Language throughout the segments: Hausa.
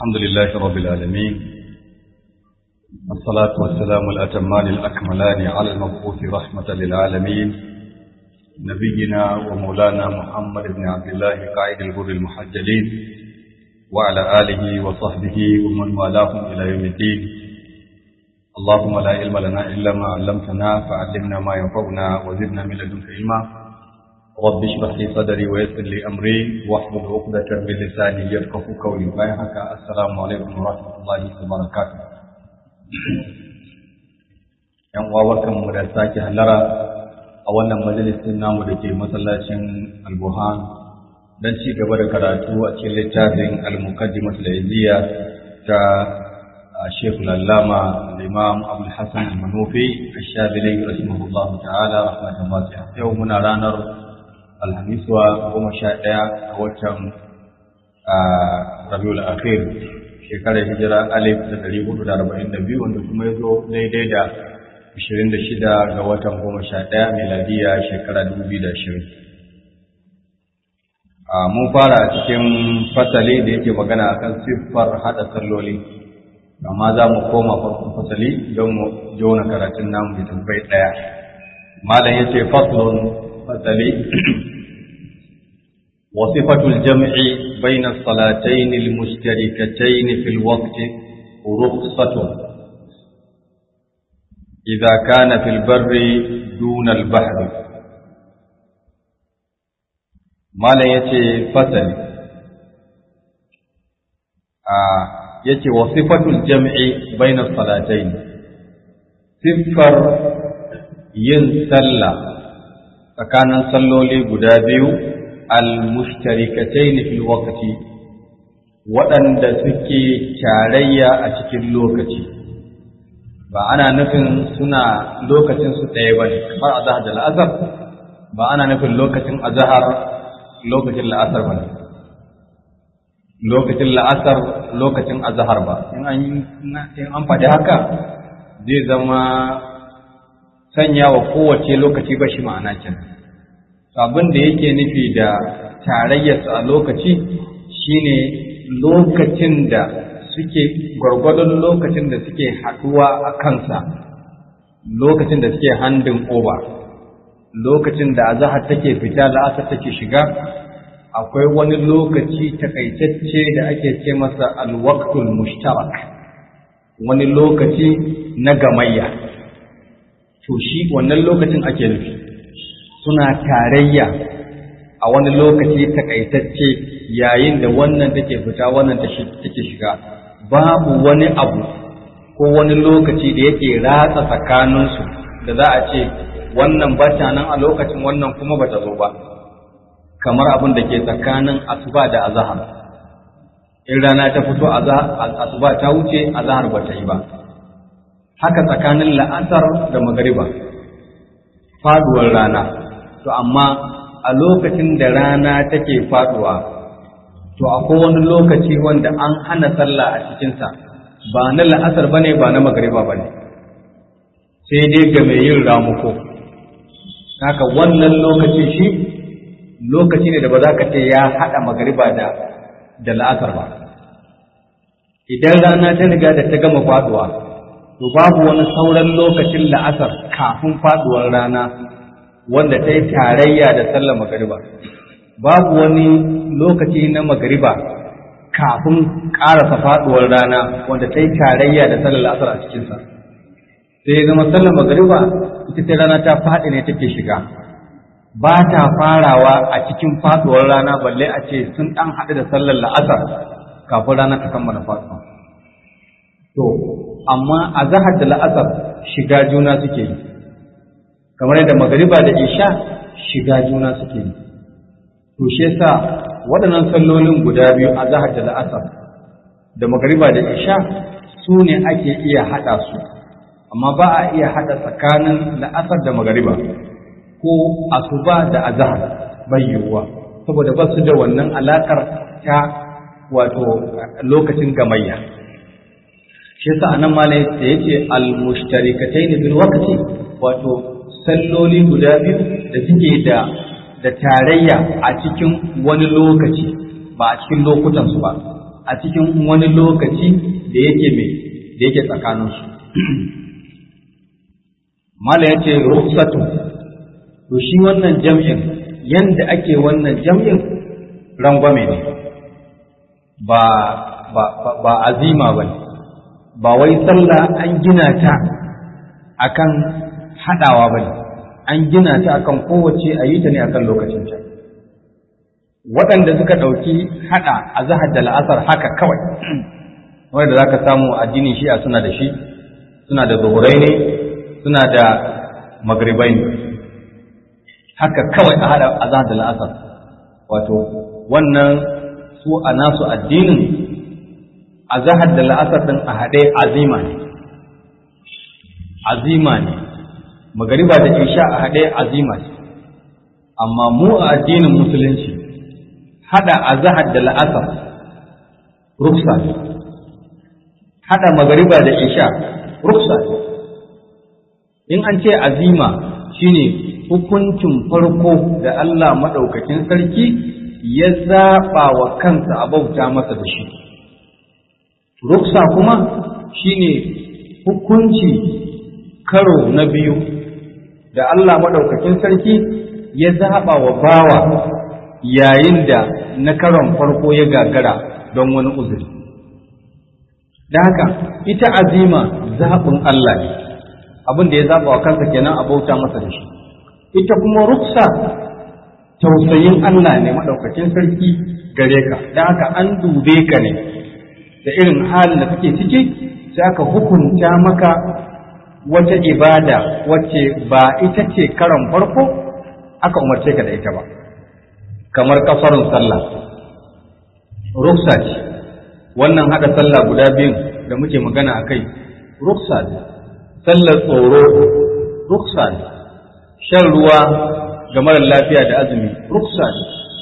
الحمد لله رب العالمين الصلاة والسلام الأتمان الأكملان على المبعوث رحمة للعالمين نبينا ومولانا محمد بن عبد الله قائد الغر المحجلين وعلى آله وصحبه ومن والاهم إلى يوم الدين اللهم لا علم لنا إلا ما علمتنا فعلمنا ما ينفعنا وزدنا من لدنك علما رب اشرح لي صدري ويسر لي امري واحلل عقدة من لساني يفقهوا قولي بايعك السلام عليكم ورحمة الله وبركاته yan uwa barkanmu da sake hallara a wannan majalisin namu da ke masallacin albuhan don ci gaba da karatu a cikin littafin al-muqaddimat al ta Sheikh Lallama Imam Abdul Hassan Al-Manufi Ash-Shabili rahimahullahu ta'ala rahmatan wasi'a yau muna ranar alhamiswa goma sha ɗaya a watan rabiul akhir shekarar hijira alif da ɗari hudu da arba'in da biyu wanda kuma ya zo daidai da ashirin da shida ga watan goma sha ɗaya miladiya shekara dubu biyu da ashirin mun fara cikin fasali da yake magana akan siffar haɗa salloli amma za mu koma farkon fasali don mu jona karatun namu da tambayi ɗaya malam ya ce faslun fasali وصفة الجمع بين الصلاتين المشتركتين في الوقت رخصة إذا كان في البر دون البحر ما لا يتي فصل آه يتي وصفة الجمع بين الصلاتين صفر ينسلى tsakanin salloli guda biyu al-mushtarikatayn fil waqti waɗanda suke tarayya a cikin lokaci ba ana nufin suna lokacin su ɗaya ba ne kamar azhar da la'asar ba ana nufin lokacin azhar lokacin la'asar ba ne lokacin la'asar lokacin azhar ba in an in an faɗi haka zai zama sanya wa kowace lokaci ba shi ma'ana kenan abin da yake nufi da tarayyarsu a lokaci shine lokacin da suke gwargwadon lokacin da suke haɗuwa a kansa lokacin da suke handin oba lokacin da azahar take fita la'asar take shiga akwai wani lokaci takaitacce da ake ce masa alwaktul mushtarak wani lokaci na gamayya to shi wannan lokacin ake nufi suna tarayya a wani lokaci takaitacce yayin da wannan take fita wannan take shiga babu wani abu ko wani lokaci da yake ratsa tsakaninsu da za a ce wannan bata nan a lokacin wannan kuma bata zo ba kamar abin da ke tsakanin asuba da azahar in rana ta fito asuba ta wuce azahar bata yi ba haka tsakanin la'asar da magariba faduwar rana to amma a lokacin da rana take faduwa to akwai wani lokaci wanda an hana sallah a cikinsa ba na la'asar bane ba na magariba bane sai dai ga mai yin ramuko haka wannan lokaci shi lokaci ne da ba za ka ce ya haɗa magariba da da la'asar ba idan rana ta riga da ta gama faduwa to babu wani sauran lokacin la'asar kafin faduwar rana wanda ta yi tarayya da sallar magariba babu wani lokaci na magariba kafin ƙarasa faduwar rana wanda ta yi tarayya da sallar la'asar a cikinsa sai zama sallar magariba ita ta rana ta faɗi ne take shiga ba ta farawa a cikin faduwar rana balle a ce sun ɗan haɗu da sallar la'asar kafin rana ta kammala faduwa to amma a zahar da la'asar shiga juna suke yi kamar yadda magariba da isha shiga juna suke yi to shi yasa waɗannan sallolin guda biyu a zahar da la'asar da magariba da isha su ne ake iya haɗa su amma ba a iya haɗa tsakanin la'asar da magariba ko asuba da azahar bai yiwuwa saboda ba su da wannan alaƙar ta wato lokacin gamayya shi yasa anan malai da yace al-mushtarikatayn bil waqti wato salloli guda biyu da suke da da tarayya a cikin wani lokaci ba a cikin lokutan su ba a cikin wani lokaci da yake mai da yake tsakaninsu mala ya ce rukhsatu to shi wannan jam'in yanda ake wannan jam'in rangwame ne ba ba ba azima ba ba wai sallah an gina ta akan hadawa ba ne an gina ta akan kowace a yi ta ne akan lokacin ta waɗanda suka ɗauki haɗa a zahar da la'asar haka kawai wanda za ka samu addinin shi'a suna da shi suna da zuhurai ne suna da magribai ne haka kawai a haɗa a zahar da la'asar wato wannan su a nasu addinin a zahar da la'asar ɗin a haɗe azima ne azima ne magariba da isha a haɗe azima ce amma mu a addinin musulunci hada azhar da la'asar ruksa hada magariba da isha ruksa in an ce azima shine hukuncin farko da Allah madaukakin sarki ya zaba wa kansa a bauta masa da shi ruksa kuma shine hukunci karo na biyu da Allah madaukakin sarki ya zaba wa bawa yayin da na karon farko ya gagara don wani uzuri. Da haka ita azima zaɓin Allah ne, abin da ya zaɓa wa kansa kenan a bauta masa da shi. Ita kuma ruksa tausayin Allah ne maɗaukacin sarki gare ka, da haka an dube ka ne da irin halin da kake ciki sai aka hukunta maka wata ibada wacce ba ita ce karon farko aka umarce ka da ita ba. kamar kafarin sallah ruksa ce wannan hada sallah guda biyun da muke magana a kai ruksa ne sallar tsoro ruksa ne shan ruwa ga marar lafiya da azumi ruksa ne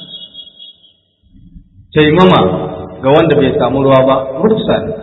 taimama ga wanda bai samu ruwa ba ruksa ne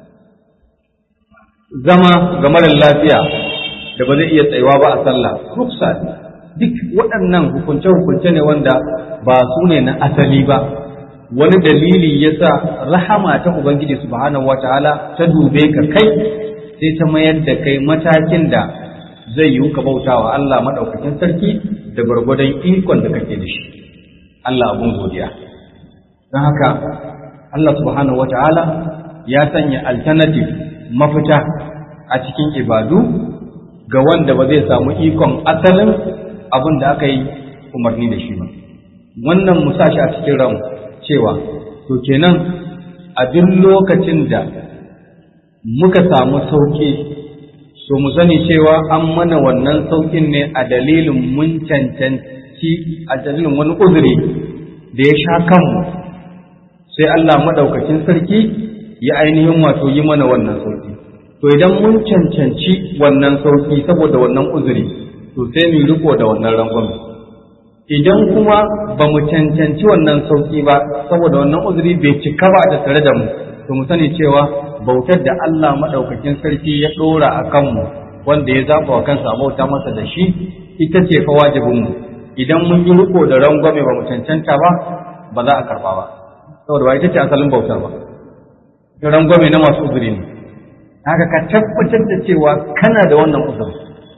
zama ga marar lafiya da ba zai iya tsayuwa ba a sallah ruksa ne duk waɗannan hukunce-hukunce ne wanda ba su ne na asali ba wani dalili ya sa rahama ta Ubangiji subhanahu wa ta'ala ta dube ka kai sai ta mayar da kai matakin da zai yiwu ka bauta wa Allah maɗaukakin sarki da gwargwadon ikon da kake da shi Allah abun godiya don haka Allah subhanahu wa ta'ala ya sanya alternative mafita a cikin ibadu ga wanda ba zai samu ikon asalin abin da aka yi umarni da shi ba wannan mu shi a cikin ran cewa to kenan a duk lokacin da muka samu sauƙi to mu sani cewa an mana wannan sauƙin ne a dalilin mun cancanci a dalilin wani uzuri da ya sha kanmu sai Allah maɗaukacin sarki ya ainihin wato yi mana wannan sauƙi to idan mun cancanci wannan sauƙi saboda wannan uzuri to sai mu riko da wannan rangwame idan kuma ba mu cancanci wannan sauki ba saboda wannan uzuri bai cika ba da tare da mu to mu sani cewa bautar da Allah madaukakin sarki ya dora a kanmu wanda ya zaba wa kansa bauta masa da shi ita ce fa wajibin mu idan mun yi riko da rangwame ba mu cancanta ba ba za a karba ba saboda ba ita ce asalin bautar ba rangwame na masu uzuri ne haka ka tabbatar da cewa kana da wannan uzuri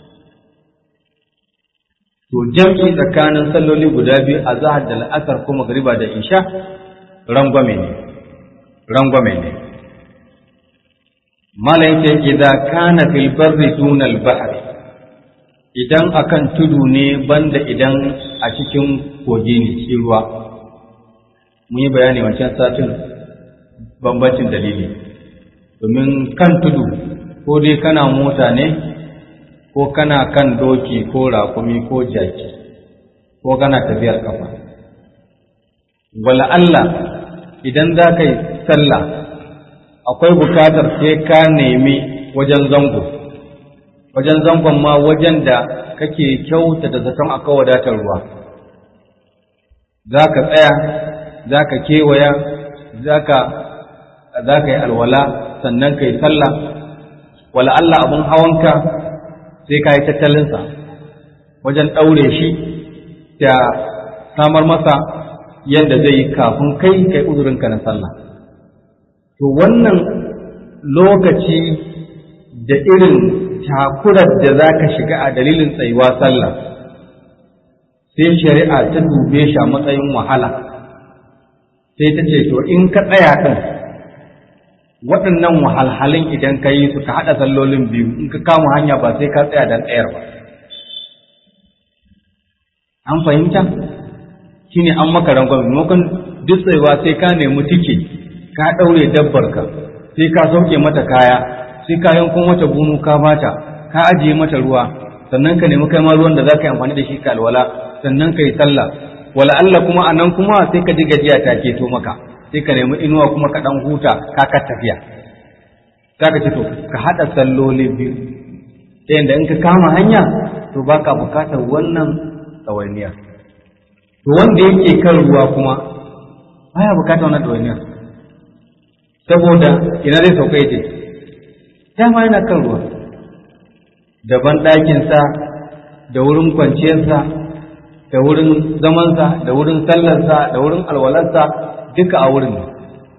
to jam'i tsakanin salloli guda biyu a zahar da la'asar ko magariba da isha rangwame ne rangwame ne malayin ce idza kana fil barri duna al bahr idan akan tudu ne banda idan a cikin kogi ne shi ruwa mun yi bayani wancan satin bambancin dalili domin kan tudu ko dai kana mota ne ko kana kan doki ko rakumi ko jaki ko kana tafiyar kafa wala Allah idan za ka yi sallah akwai bukatar sai ka nemi wajen zango wajen zangon ma wajen da kake kyauta da zaton akwai wadatar ruwa za ka tsaya za ka kewaya za ka yi alwala sannan ka yi sallah wala Allah abin hawanka sai ka yi tattalinsa wajen ɗaure shi da samar masa yadda zai yi kafin kai kai uzurinka na sallah to wannan lokaci da irin takurar da za ka shiga a dalilin tsayuwa sallah sai shari'a ta dube shi a matsayin wahala sai ta ce to in ka tsaya ɗin waɗannan wahalhalin idan ka yi su ka haɗa sallolin biyu in ka kama hanya ba sai ka tsaya don tsayar ba an fahimta shine an maka rangwame maimakon duk tsayuwa sai ka nemi tike ka ɗaure dabbarka sai ka sauke mata kaya sai ka yanko mata bunu ka bata ka ajiye mata ruwa sannan ka nemi kai ma ruwan da za ka yi amfani da shi ka alwala sannan ka yi sallah wala Allah kuma a nan kuma sai ka ji gajiya ta keto maka sai ka nemi inuwa kuma ka ɗan huta ka ka tafiya za ka ce to ka haɗa salloli biyu ta yadda in ka kama hanya to ba ka bukatar wannan ɗawainiya to wanda yake kan ruwa kuma baya bukatar wannan ɗawainiya saboda ina zai sauka yace dama yana kan ruwa daban ɗakinsa da wurin kwanciyarsa da wurin zamansa da wurin sallarsa da wurin alwalarsa duka a wurin ne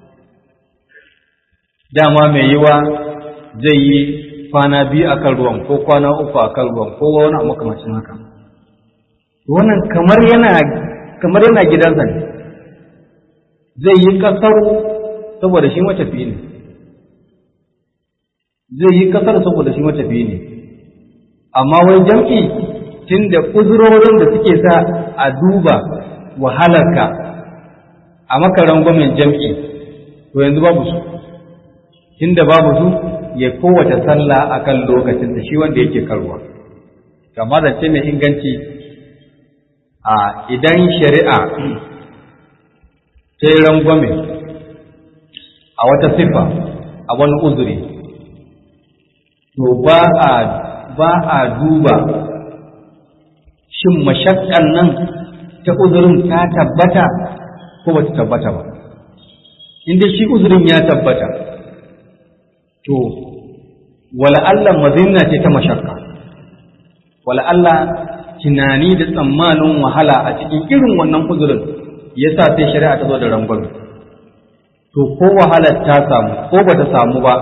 dama mai yiwa zai yi kwana biyu a kan ruwan ko kwana uku a kan ruwan ko wani a makamacin haka wannan kamar yana kamar yana gidansa ne zai yi kasar saboda shi matafi ne zai yi kasar saboda shi matafi ne amma wai jam'i tun da uzurorin da suke sa a duba wahalarka a makaran gwamnan jam'i to yanzu babu su tun da babu su ya kowace sallah a kan lokacin da shi wanda yake karuwa kama zance mai inganci a idan shari'a ta yi rangwame a wata siffa a wani uzuri to ba a ba a duba shin mashakkan nan ta uzurin ta tabbata ko ba ta tabbata ba inda shi uzurin ya tabbata to wala Allah mazinna ce ta mashakka wala Allah tunani da tsammanin wahala a cikin irin wannan uzurin yasa sai shari'a ta zo da rangwame to ko wahalar ta samu ko ba ta samu ba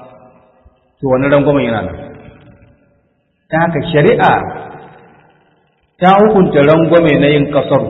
to wani rangwamen yana nan ta haka shari'a ta hukunta rangwame na yin kasar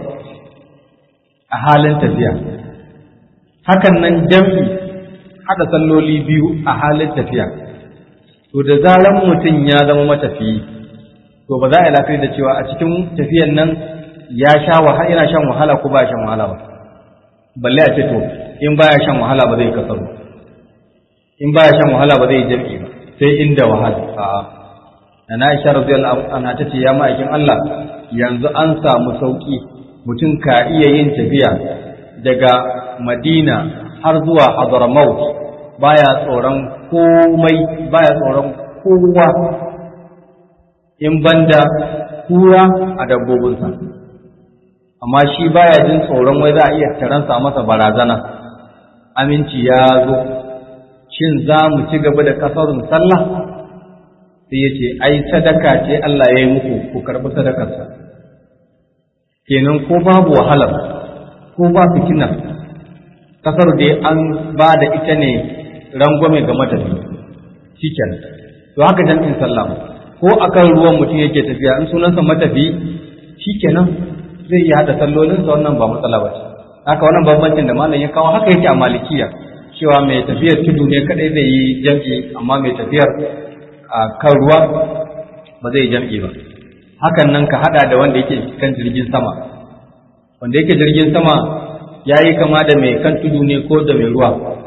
a halin tafiya hakan nan jam'i haɗa salloli biyu a halin tafiya to da zaran mutum ya zama matafiyi to ba za a yi lafiyar da cewa a cikin tafiyan nan ya sha wahala yana shan wahala ko ba shan wahala ba balle a ce to in baya shan wahala ba zai kasar in baya shan wahala ba zai jam'i ba sai inda wahala a'a na Aisha radiyallahu anha tace ya ma'aikin Allah yanzu an samu sauki mutum ka iya yin tafiya daga Madina har zuwa Hadramaut baya tsoron komai baya tsoron kowa in banda kura a dabbobinsa amma shi baya jin tsoron wai za a iya taransa masa barazana aminci ya zo shin za mu ci gaba da kasarun sallah sai ya ce ai sadaka ce Allah ya yi muku ku karɓi sadakarsa kenan ko babu wahala ko ba fitina kasar da an ba da ita ne rangwame ga matafi shikenan to haka jam'in sallah ko akan ruwan mutum yake tafiya in sunansa matafi shikenan zai iya hada sallolinsa wannan ba matsala ba ce haka wannan bambancin da malam ya kawo haka yake a malikiya cewa mai tafiyar tudu ne kadai zai yi jam'i amma mai tafiyar a kan ruwa ba zai jam'i ba hakan nan ka hada da wanda yake kan jirgin sama wanda yake jirgin sama ya yi kama da mai kan tudu ne ko da mai ruwa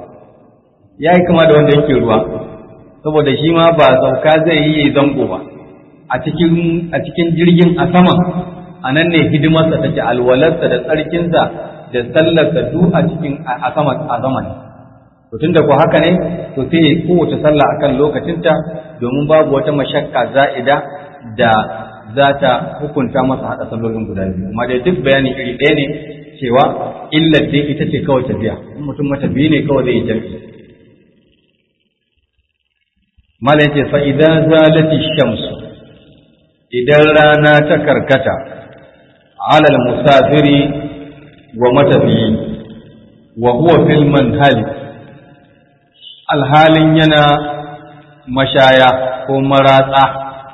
ya yi kama da wanda yake ruwa saboda shi ma ba sauka zai yi zango ba a cikin jirgin a sama a nan ne hidimarsa take alwalarsa da tsarkinsa da sallarsa duk a cikin a sama a sama ne to tunda ko haka ne to sai kowace sallah akan lokacinta domin babu wata mashakka za'ida da za ta hukunta masa hada sallolin guda biyu amma dai duk bayani iri ɗaya ne cewa illar dai ita ce kawai tafiya in mutum matafiyi ne kawai zai yi jami'i mala yace fa idan zalati shamsu idan rana ta karkata alal musafiri wa matafiyi wa huwa fil manhali alhalin yana mashaya ko maratsa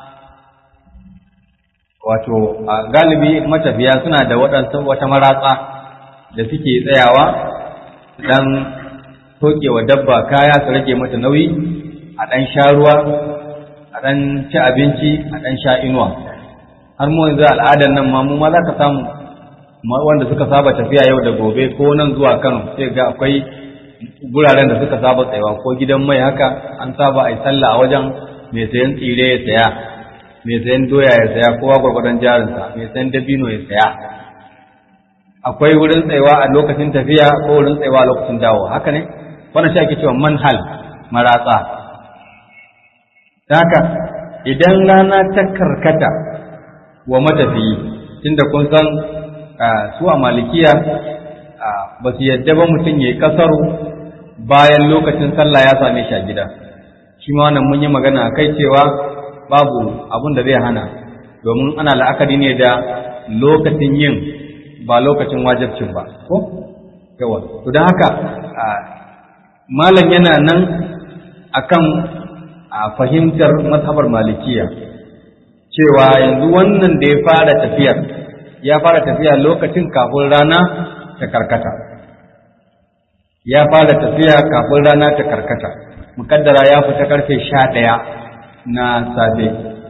wato a galibi matafiya suna da waɗansu wata maratsa da suke tsayawa dan tokewa dabba kaya su rage mata nauyi a ɗan sha ruwa a ɗan ci abinci a ɗan sha inuwa har mu yanzu al'adar nan ma mu ma za ka samu wanda suka saba tafiya yau da gobe ko nan zuwa Kano sai ga akwai guraren da suka saba tsayawa ko gidan mai haka an saba a yi sallah a wajen mai sayan tsire ya saya mai sayan doya ya saya kowa gwargwadon jarinsa mai sayan dabino ya saya akwai wurin tsayawa a lokacin tafiya ko wurin tsayawa a lokacin dawo haka ne wannan shi ake cewa manhal maratsa haka idan rana ta karkata wa matafiyi tunda kun san su a malikiya ba su yadda ba mutum ya yi kasaru bayan lokacin sallah ya same shi a gida shi ma wannan mun yi magana a kai cewa babu abin da zai hana domin ana la'akari ne da lokacin yin ba lokacin wajabcin ba ko yawa to don haka malam yana nan akan a fahimtar mazhabar malikiya cewa yanzu wannan da ya fara tafiyar ya fara tafiya lokacin kafin rana ta karkata ya fara tafiya kafin rana ta karkata mukaddara ya fita karfe sha ɗaya na safe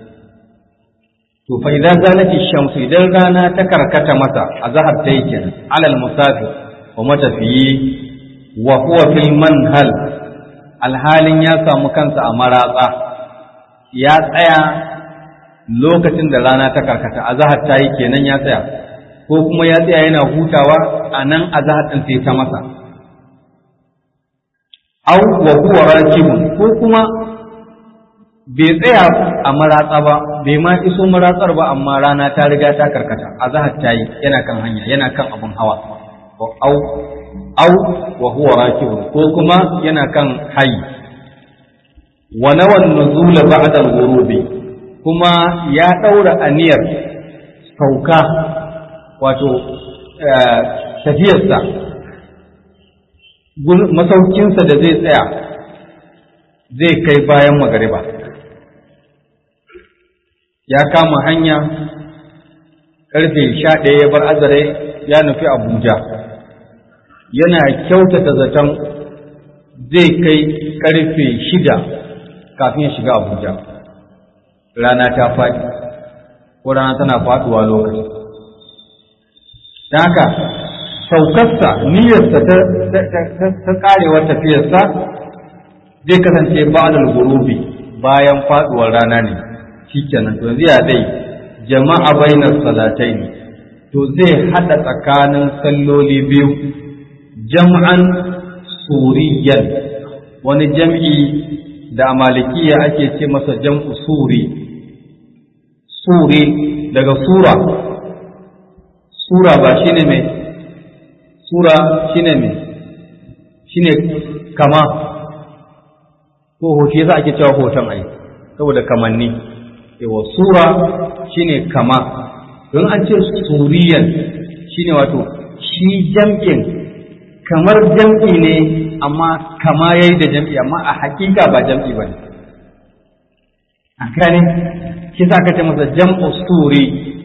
to fa idan zalati shamsu idan rana ta karkata masa a zahar ta yi kenan alal musafi wa matafiyi wa huwa fil manhal alhalin ya samu kansa a maratsa ya tsaya lokacin da rana ta karkata a zahar ta yi kenan ya tsaya ko kuma ya tsaya yana hutawa a nan a zahar ɗin sai ta masa au wa huwa rakibun ko kuma bai tsaya a maratsa ba bai ma iso maratsar ba amma rana ta riga ta karkata a zahar ta yi yana kan hanya yana kan abun hawa au au wa huwa rakibun ko kuma yana kan hayi wa nawan nuzul ba'da al-ghurubi kuma ya daura aniyar sauka wato tafiyarsa masaukinsa da zai tsaya zai kai bayan magariba ya kama hanya karfe sha ɗaya ya bar azare ya nufi abuja yana kyautata zaton zai kai karfe shida kafin ya shiga abuja rana ta faɗi ko rana tana faɗuwa lokaci don haka saukarsa niyyarsa ta karewar tafiyarsa zai kasance ba'dal gurubi bayan faɗuwar rana ne shikenan to zai dai jama'a bainar salatai ne to zai hada tsakanin salloli biyu jam'an suriyan wani jam'i da malikiya ake ce masa jam'u suri suri daga sura sura ba shine mai sura shine mai shine kama ko hoto yasa ake cewa hoton ai saboda kamanni yawa sura shine kama don an ce suriyan shine wato shi jam'in kamar jam'i ne amma kama yayi da jam'i amma a hakika ba jam'i bane a gane shi sa ka ce masa jam'u suri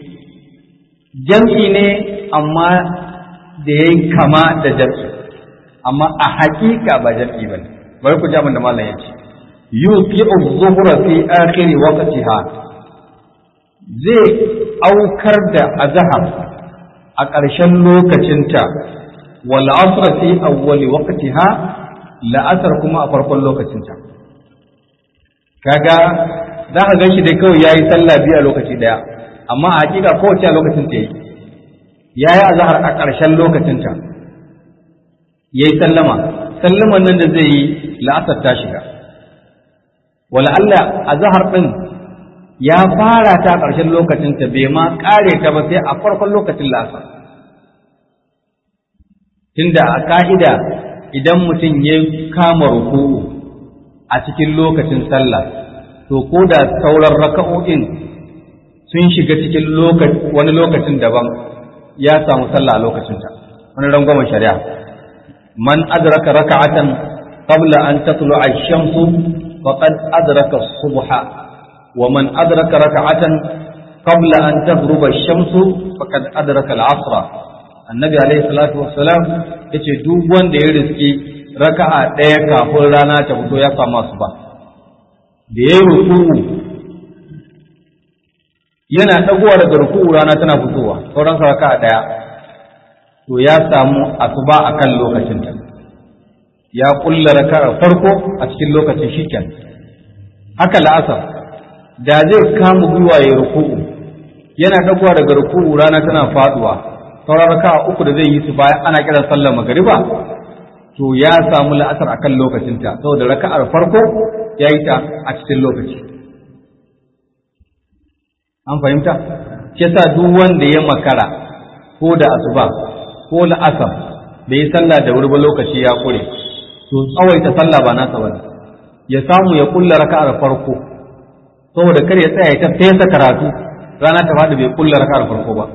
jam'i ne amma da yayi kama da jam'i amma a hakika ba jam'i bane bari ku ji abin da malam ya ce yuqi'u adh-dhuhra fi akhir waqtiha zai aukar da azhar a ƙarshen lokacinta wal asr fi awwal waqtiha la'asar kuma a farkon lokacinta kaga za ka gan shi dai kawai yayi sallah biyu a lokaci daya amma a hakika kowace a lokacin ta yi yayi azhar a ƙarshen lokacinta yayi sallama sallaman nan da zai yi la'asar ta shiga wala Allah azhar din ya fara ta ƙarshen lokacinta bai ma ƙare ta ba sai a farkon lokacin la'asar tunda a ka'ida idan mutum ya kama ruku'u a cikin lokacin sallah to ko da sauran raka'o'in sun shiga cikin wani lokacin daban ya samu sallah a lokacinta wani rangwamen shari'a man adraka raka'atan qabla an tatlu'a ash-shamsu faqad adraka as-subha wa man adraka rak'atan qabla an taghruba ash-shamsu faqad adraka al-'asra annabi alayhi salatu wassalam yace duk wanda ya riski raka'a ɗaya kafin rana ta fito ya samu su ba da ya ruku'u yana ɗagowa daga ruku'u rana tana fitowa sauran sa raka'a ɗaya to ya samu asuba akan lokacin ta ya kulla raka'ar farko a cikin lokacin shiken haka la'asar da zai kama gwiwa ya ruku'u yana ɗagowa daga ruku'u rana tana faduwa sauran raka'a uku da zai yi su bayan ana kiran sallar magariba to ya samu la'asar akan lokacinta saboda raka'ar farko ya yi ta a cikin lokaci an fahimta shi sa duk wanda ya makara ko da asuba ko la'asar bai yi sallah da wuri ba lokaci ya kure to tsawaita sallah ba nasa ba ya samu ya kulla raka'ar farko saboda kar ya tsaya ya ta fesa karatu rana ta faɗi bai kulla raka'ar farko ba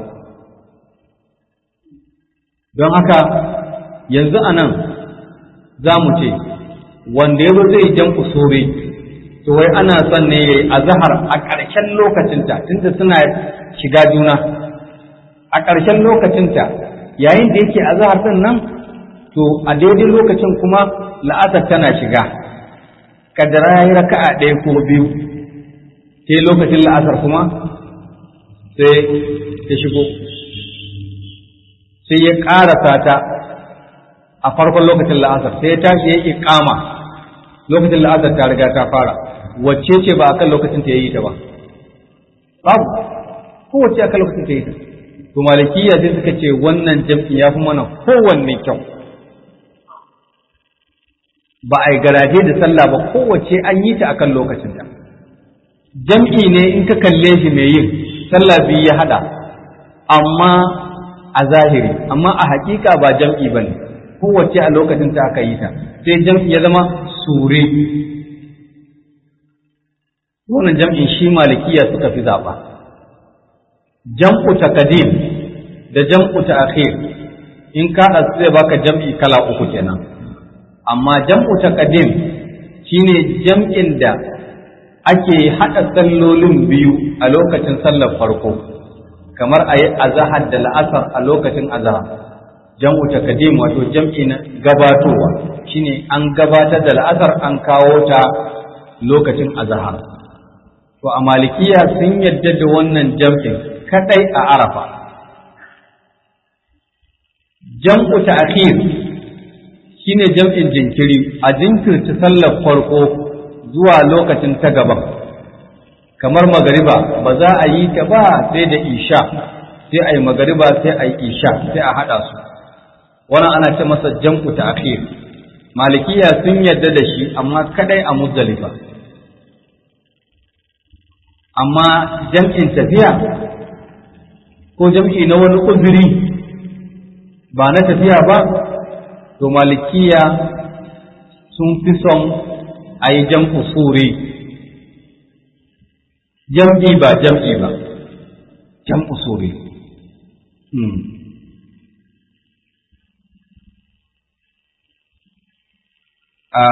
don haka yanzu a nan za mu ce wanda ya zai jan usure to wai ana son ne ya yi azahar a ƙarshen lokacinta tunda suna shiga juna a ƙarshen lokacinta yayin da yake azahar ɗin nan to a daidai lokacin kuma la'asar tana shiga kadara ya yi raka'a ɗaya ko biyu sai lokacin la'asar kuma sai ta shigo sai ya ƙarasa ta a farkon lokacin la'asar sai ya tashi ya yi kama lokacin la'asar ta riga ta fara wacce ce ba a kan lokacin ta yi ta ba babu kowace a kan lokacin ta yi ta to malikiya sai suka ce wannan jam'i ya fi mana kowanne kyau ba a yi garaje da sallah ba kowace an yi ta a kan lokacin ta jam'i ne in ka kalle shi mai yin sallah biyu ya hada amma a zahiri amma a hakika ba jam'i ba ne kowace a lokacin ta aka yi ta sai jam'i ya zama sure wannan jam'in shi malikiya suka fi zaɓa jam'u taqdim da jam'u ta'khir in ka da zai baka jam'i kala uku kenan amma jam'u taqdim shine jam'in da ake haɗa sallolin biyu a lokacin sallar farko kamar a yi azahar da la'asar a lokacin azahar jam'u takadim wato jam'i na gabatowa shine an gabatar da la'asar an kawo ta lokacin azahar to a malikiya sun yadda da wannan jam'in kadai a arafa jam'u ta'khir shine jam'in jinkiri a jinkirta sallar farko zuwa lokacin ta gaban kamar magariba ba za a yi ta ba sai da isha sai a yi magariba sai a yi isha sai a haɗa su wannan ana ce masa jam'u ta akhir malikiya sun yarda da shi amma kadai a muzdalifa amma jam'in tafiya ko jam'i na wani uzuri ba na tafiya ba to malikiya sun fi son a yi jam'u suri jam'i ba jam'i ba jam'u suri a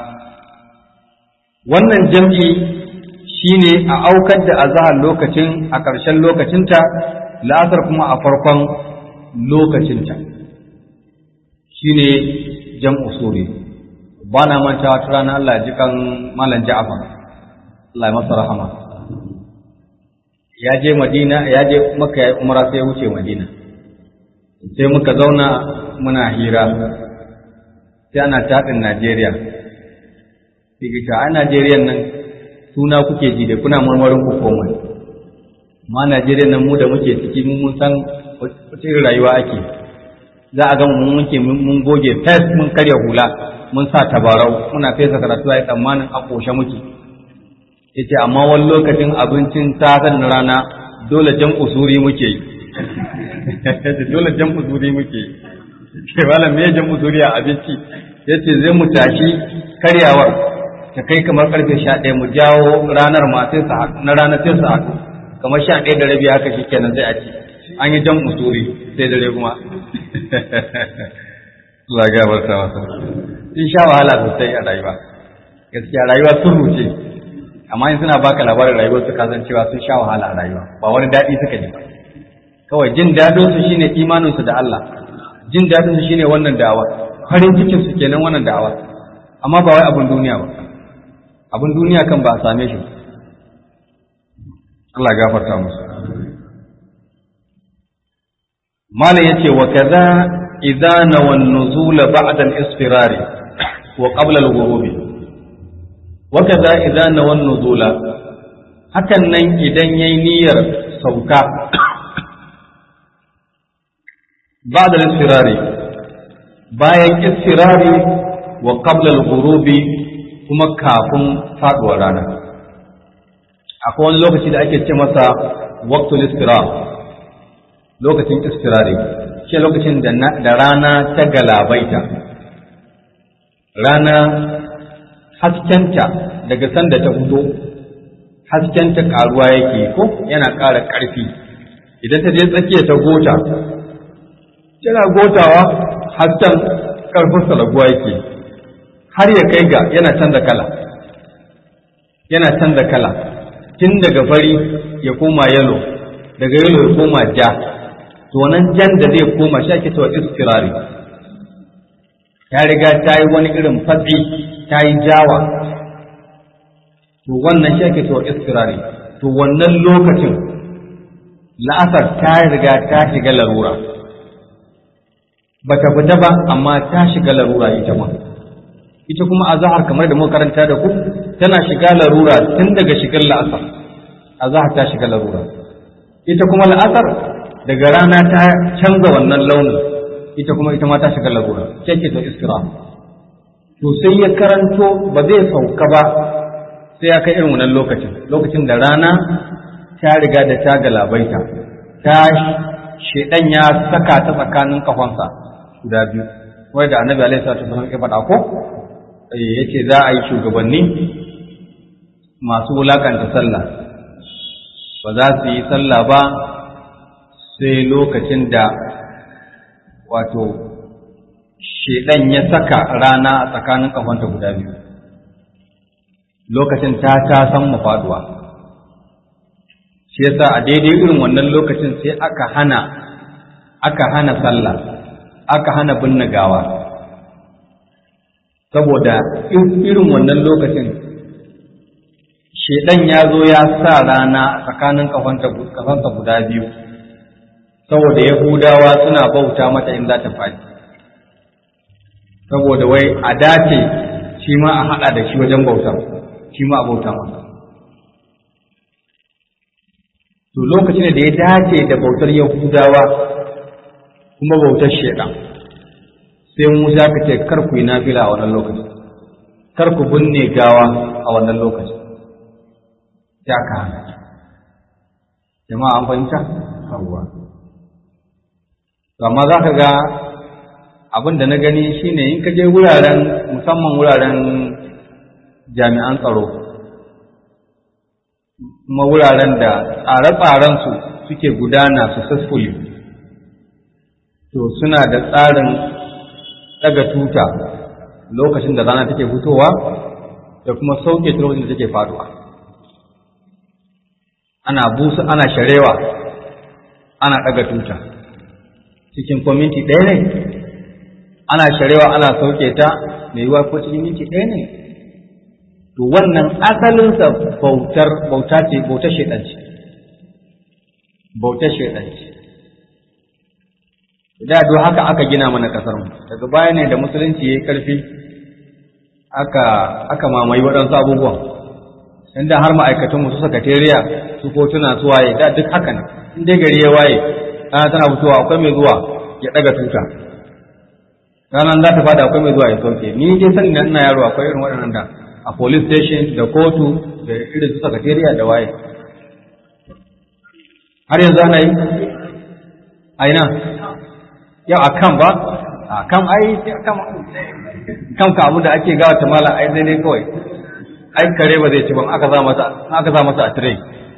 wannan jam'i shine a aukar da azahar lokacin a ƙarshen lokacinta la'asar kuma a farkon lokacinta shine jam'u suri ba na manta wata rana Allah ji kan malam Ja'far Allah ya masa rahama ya je Madina ya je Makka ya umara sai ya wuce Madina sai muka zauna muna hira sai ana taɗin Najeriya sai a Najeriya nan suna kuke ji da kuna marmarin ku komai ma Najeriya nan mu da muke ciki mun san wace rayuwa ake za a ga mun muke mun goge fes mun karya hula mun sa tabarau muna fesa karatu ai tsammanin a koshe muke yace amma wani lokacin abincin safen na rana dole jan usuri muke yi dole jan usuri muke yi ce malam me jan usuri a abinci yace zai mu tashi karyawar ta kai kamar karfe sha ɗaya mu jawo ranar ma sai su haɗu na ranar sai su haɗu kamar sha ɗaya da rabi haka shi kenan sai a ci an yi jan usuri sai dare kuma Allah ya gafarta masa sun sha wahala sosai a rayuwa gaskiya rayuwa sun ruce amma in suna baka labarin rayuwar su kasan cewa sun sha wahala a rayuwa ba wani daɗi suka ji ba kawai jin daɗin su shine imanin su da Allah jin daɗin su shine wannan da'awa farin cikin su kenan wannan da'awa amma ba wai abin duniya ba abin duniya kan ba a same shi Allah gafarta musu malam yace wa kaza idza nawan nuzula ba'da al-isfirari wa qabla al-ghurub wa kaza idza nawan nuzula hakan nan idan yayi niyyar sauka ba'da al-isfirari bayan isfirari wa qabla al-ghurub kuma kafin faduwar rana akwai wani lokaci da ake ce masa waqtul istirar lokacin istirari shi lokacin da rana ta galabaita rana haskenta daga sanda ta fito haskenta karuwa yake ko yana ƙara ƙarfi idan ta je tsakiya ta gota tana gotawa hasken ƙarfinsa raguwa yake har ya kai ga yana canza kala yana canza kala tun daga fari ya koma yalo daga yalo ya koma ja to nan jan da zai koma shi ake cewa istirari ta riga ta yi wani irin fatsi ta yi jawa to wannan shi ake cewa istirari to wannan lokacin la'asar ta riga ta shiga larura bata fita ba amma ta shiga larura ita ma ita kuma azahar kamar da muka karanta da ku tana shiga larura tun daga shigar la'asar azahar ta shiga larura ita kuma la'asar daga rana ta canza wannan launin ita kuma ita ma ta shiga larura ce ta iskira to sai ya karanto ba zai sauka ba sai ya kai irin wannan lokacin lokacin da rana ta riga da ta galabaita ta shedan ya saka ta tsakanin kafansa guda biyu wai da annabi alaihi salatu wasallam ya faɗa ko yace za a yi shugabanni masu wulakanta sallah ba za su yi sallah ba sai lokacin da wato shedan ya saka rana a tsakanin kafanta guda biyu lokacin ta ta san mafaduwa shi yasa a daidai irin wannan lokacin sai aka hana aka hana sallah aka hana binne gawa saboda irin wannan lokacin shedan ya zo ya sa rana tsakanin kafansa guda biyu saboda yahudawa suna bauta mata in za ta faɗi saboda wai a dace shi ma a haɗa da shi wajen bautar shi ma a bauta masa to lokacin da ya dace da bautar yahudawa kuma bautar shedan sai musa ka ce kar ku yi nafila a wannan lokaci kar ku binne gawa a wannan lokaci ya ka hana jama'a an fahimta yawwa amma za ka ga abin da na gani shine in ka je wuraren musamman wuraren jami'an tsaro kuma wuraren da tsare-tsarensu suke gudana successfully to suna da tsarin daga tuta lokacin da rana take fitowa da kuma sauke ta lokacin da take faduwa ana busa ana sharewa ana daga tuta cikin ko minti ɗaya ne ana sharewa ana sauke ta mai yiwuwa ko cikin minti ɗaya ne to wannan asalinsa bautar bauta ce bautar shaidan ce bautar shaidan ce da do haka aka gina mana kasar mu daga baya ne da musulunci yayi karfi aka aka mamaye waɗansu abubuwan inda har ma'aikatan mu su sakatariya su kotuna su waye da duk haka ne in dai gari ya waye rana tana fitowa akwai mai zuwa ya ɗaga tuta ranar za ta fada akwai mai zuwa ya sauke ni dai sani na ina yaro akwai irin waɗannan da a police station da kotu da irin su sakatariya da waye har yanzu ana yi a ina yau a kan ba a kan ai kan ka abu da ake gawa ta mala ai zai dai kawai ai kare ba zai ci ba aka za masa aka za masa a tire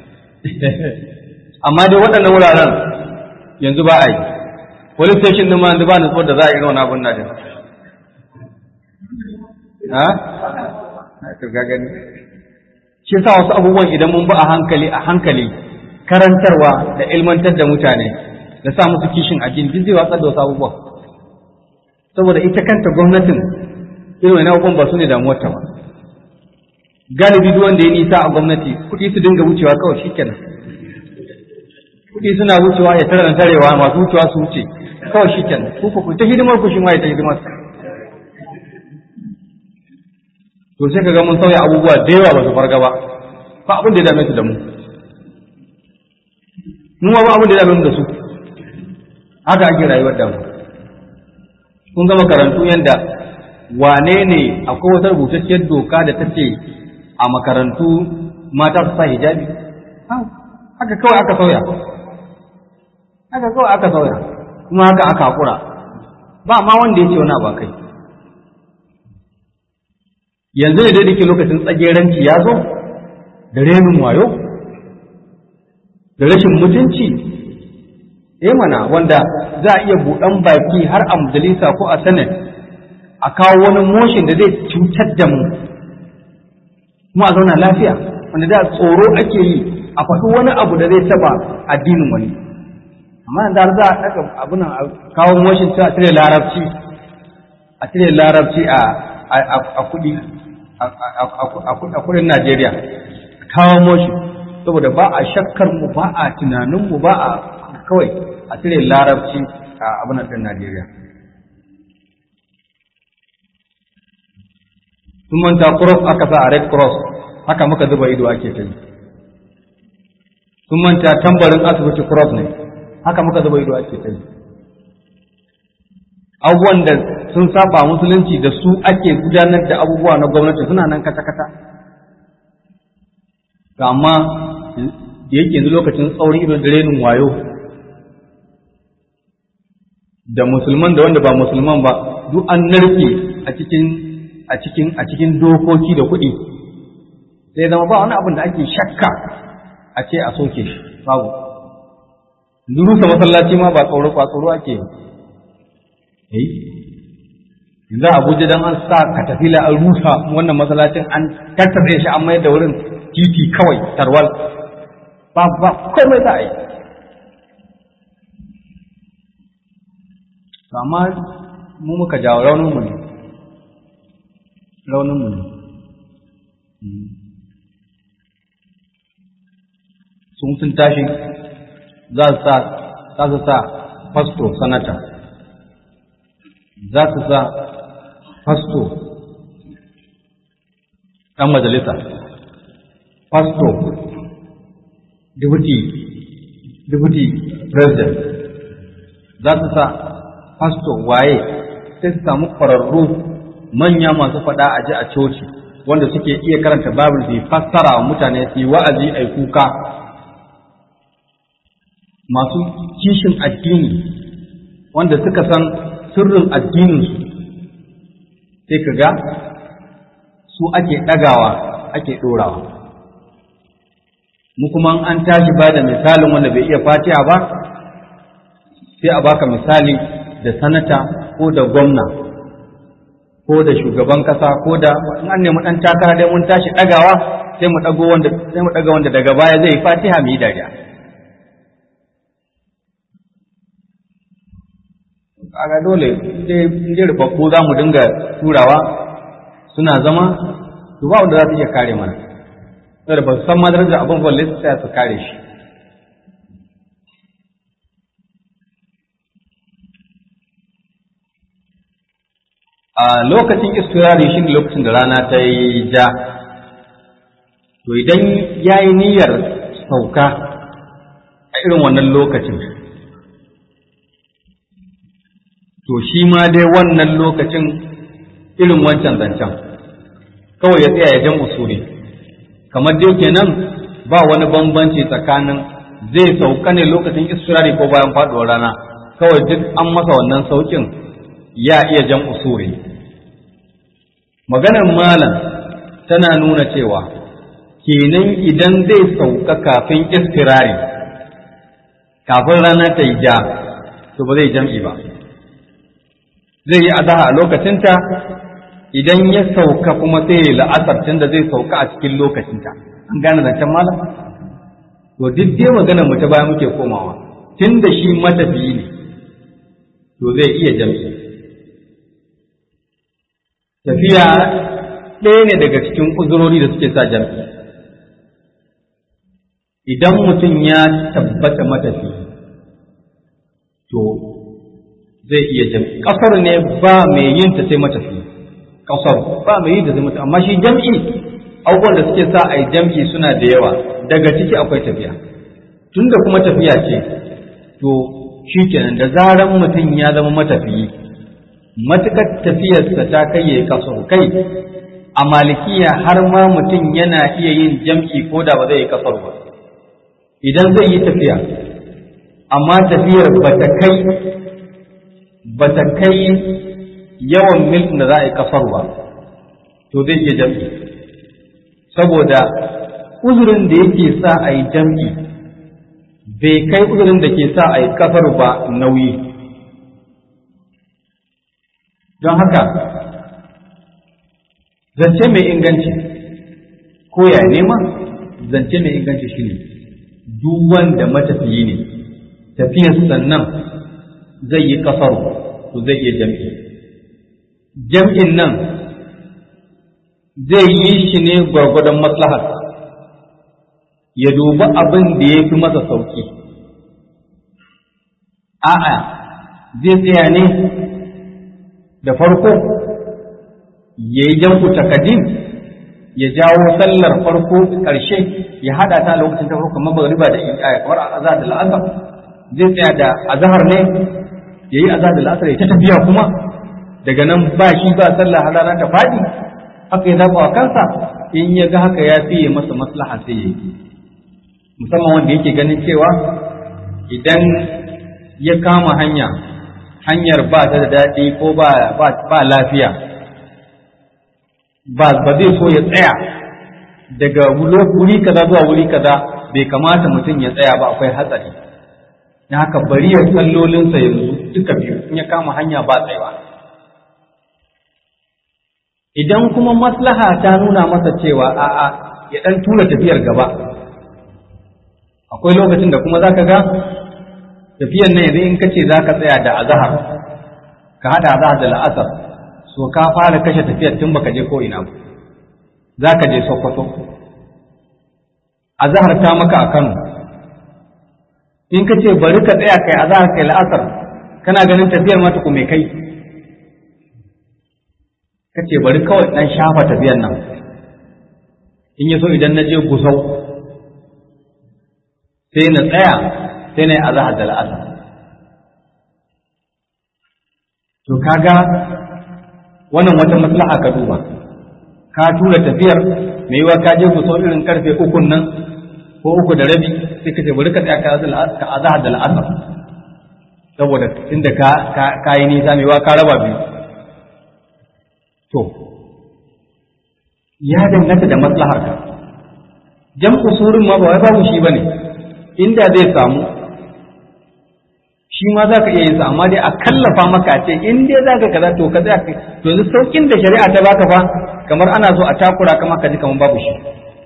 amma dai waɗannan wuraren yanzu ba a yi police station din ma yanzu ba nutsuwar da za a yi wani abun na da ha ka gani shi sa wasu abubuwan idan mun bi a hankali a hankali karantarwa da ilmantar da mutane da sa musu kishin addini duk zai watsar da wasu abubuwan saboda ita kanta gwamnatin irin wani abubuwan ba su ne damuwarta ba galibi duk wanda ya nisa a gwamnati kuɗi su dinga wucewa kawai shikenan kuɗi suna wucewa ya tara tarewa masu wucewa su wuce kawai shikenan ku ku ta hidimar ku shi ma ya ta hidimar to sai ka ga mun sauya abubuwa da yawa ba su farga ba ba abin da ya dame su da mu mu ma ba abin da ya dame mu da su haka ake rayuwar da mu kun ga makarantu yanda wane ne akwai wata rubutacciyar doka da ta ce a makarantu mata su sa hijabi haka kawai aka sauya haka kawai aka sauya kuma haka aka haƙura ba ma wanda ya ce wani ba kai yanzu ne dai ke lokacin tsageranci ya zo da renin wayo da rashin mutunci eh mana wanda za a iya buɗan baki har a majalisa ko a senate a kawo wani motion da zai cutar da mu kuma a zauna lafiya wanda da tsoro ake yi a faɗi wani abu da zai taba addinin wani amma da za a ɗaga abin a kawo motion ta a cire larabci a cire larabci a kuɗi a kudin Najeriya kawo motion saboda ba a shakkar mu ba a tunanin mu ba a kawai a cire larabci a abin ɗin Najeriya sun manta cross aka sa a red cross haka muka zuba ido ake ta yi sun manta tambarin asibiti cross ne haka muka zuba ido ake ta yi abubuwan da sun saba musulunci da su ake gudanar da abubuwa na gwamnati suna nan kata-kata amma da yake yanzu lokacin tsaurin ido da renin wayo da musulman da wanda ba musulman ba duk an narke a cikin a cikin a cikin dokoki da kuɗi sai zama ba wani abin da ake shakka a ce a soke shi babu rusa masallaci ma ba tsoro ba tsoro ake yi yanzu abuja dan an sa katafila an rusa wannan masallacin an tattare shi an mayar da wurin titi kawai tarwal ba ba komai za a yi amma mu muka jawo raunin mu ne raunin mu ne sun sun tashi za su sa za su sa fasto sanata za su sa fasto ɗan majalisa fasto deputy deputy president za su sa fasto waye sai su samu ƙwararru manya masu faɗa a ji a coci wanda suke iya karanta babul su fassara wa mutane su yi wa'azi a kuka masu kishin addini wanda suka san sirrin addininsu sai ka ga su ake ɗagawa ake ɗorawa mu kuma an tashi ba da misalin wanda bai iya fatiha ba sai a baka misali da sanata ko da gwamna ko da shugaban kasa ko da in an nemi ɗan takara dai mun tashi ɗagawa sai mu ɗago wanda sai mu ɗaga wanda daga baya zai fatiha mu yi dariya kaga dole je rubabbu za mu dinga turawa suna zama to ba wanda za su iya kare mana saboda ba su san madar da abin balle su tsaya su kare shi a lokacin istirari shi ne lokacin da rana ta yi ja to idan ya yi niyyar sauka a irin wannan lokacin to shi ma dai wannan lokacin irin wancan zancen kawai ya tsaya ya jan usuri kamar dai kenan ba wani bambanci tsakanin zai sauka ne lokacin istirari ko bayan faduwar rana kawai duk an masa wannan saukin ya iya jan usuri maganar malam tana nuna cewa kenan idan zai sauka kafin istirari kafin rana ta yi ja to ba zai jam'i ba zai yi azaha a lokacinta idan ya sauka kuma sai ya la'asar tunda zai sauka a cikin lokacinta an gane zancen malam to duk dai maganar mu ta baya muke komawa tunda shi matafiyi ne to zai iya jam'i tafiya ɗaya ne daga cikin uzurori da suke sa jam'i idan mutum ya tabbata matafi to zai iya jam'i ƙasar ne ba mai yin ta sai matafi ƙasar ba mai yin ta sai matafi amma shi jam'i abubuwan da suke sa a yi jam'i suna da yawa daga ciki akwai tafiya tunda kuma tafiya ce to shi kenan da zaran mutum ya zama matafiyi matukar tafiyarsa ta kai ya kasar kai a malikiya har ma mutum yana iya yin jam'i ko da ba zai yi kasar ba idan zai yi tafiya amma tafiyar ba ta kai ba ta kai yawan mil da za a yi kasar ba to zai iya jam'i saboda uzurin da yake sa a yi jam'i bai kai uzurin da ke sa a yi kasar ba nauyi don haka zance mai inganci ko ya nema zance mai inganci shine duk wanda matafiyi ne tafiyar sannan zai yi kasar to zai iya jam'i jam'in nan zai yi shi ne gwargwadon maslahar ya dubi abin da ya fi masa sauki a'a zai tsaya ne da farko ya yi jam'u takadim ya jawo sallar farko ƙarshe ya haɗa ta lokacin ta farko kamar magriba da isha kamar azhar da la'asar zai tsaya da azhar ne ya yi azhar da la'asar ya ta tafiya kuma daga nan ba shi ba sallah har rana ta faɗi haka ya zaɓa wa kansa in ya ga haka ya fiye masa maslaha sai ya yi musamman wanda yake ganin cewa idan ya kama hanya hanyar ba ta da daɗi ko ba lafiya ba zai so ya tsaya daga wuri kaza zuwa wuri kaza bai kamata mutum ya tsaya ba akwai hatsari na haka bari ya sallolinsa yanzu duka biyu in ya kama hanya ba tsayawa idan kuma maslaha ta nuna masa cewa a'a ya ɗan tura tafiyar gaba akwai lokacin da kuma za ka ga tafiyan nan yanzu in ka ce za ka tsaya da azahar ka haɗa azahar da la'asar so ka fara kashe tafiyar tun baka je ko ina ba za ka je sokoto azahar ta maka a kano in ka ce bari ka tsaya kai azahar kai la'asar kana ganin tafiyar mata ku mai kai ka ce bari kawai ɗan shafa tafiyar nan in ya so idan na je gusau sai na tsaya sai na yi azahar da la'asar to kaga wannan wata maslaha ka duba ka tura tafiyar mai yiwa ka je ku sau irin karfe ukun nan ko uku da rabi sai ka ce bari ka tsaya ka azahar da la'asar saboda tunda ka ka yi nisa mai yiwa ka raba biyu to ya danganta da maslahar ka jam'u surin ma ba wai babu shi bane inda zai samu shi ma za ka iya yin sa amma dai a kallafa maka ce in dai za ka kaza to ka tsaya to yanzu saukin da shari'a ta baka fa kamar ana so a takura kama ka ji kamar babu shi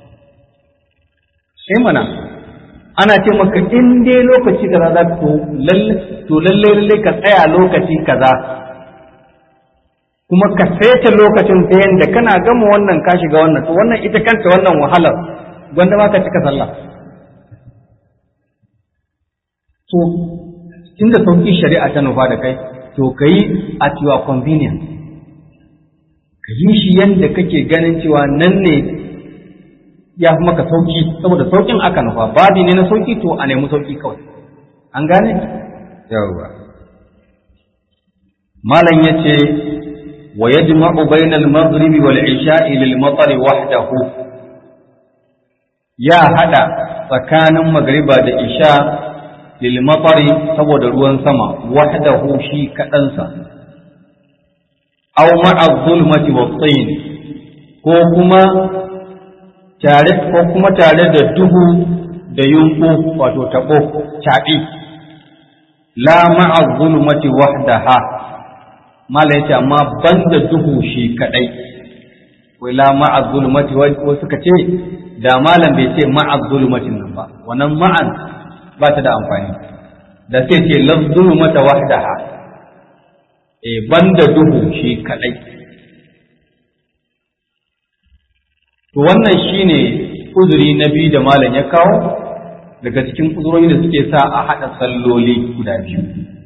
sai mana ana ce maka in dai lokaci kaza za ka lalle to lalle lalle ka tsaya lokaci kaza kuma ka saita lokacin ta yanda kana gama wannan ka shiga wannan to wannan ita kanta wannan wahalar gwanda ma ka cika sallah to tunda sauƙi shari'a ta nufa da kai to ka yi at your convenience ka yi shi yadda kake ganin cewa nan ne ya fi maka sauƙi saboda sauƙin aka nufa babi ne na sauƙi to a nemi sauƙi kawai an gane yawwa malam ya ce wa yajma'u bainal maghribi wal isha'i lil matari wahdahu ya hada tsakanin magriba da isha lilmatsari saboda ruwan sama wahdahu shi kaɗansa aw ma'a zulmati wa tsayin ko kuma tare ko kuma tare da duhu da yunku wato tabo caɓi la ma'a zulmati wahdaha malam yace amma banda duhu shi kadai wala ma'a zulumati wa suka ce da malam bai ce ma'a zulumatin nan ba wannan ma'an ba ta da amfani da sai ce la zulumata wahdaha e banda duhu shi kadai to wannan shine uzuri na biyu da malam ya kawo daga cikin uzurori da suke sa a haɗa salloli guda biyu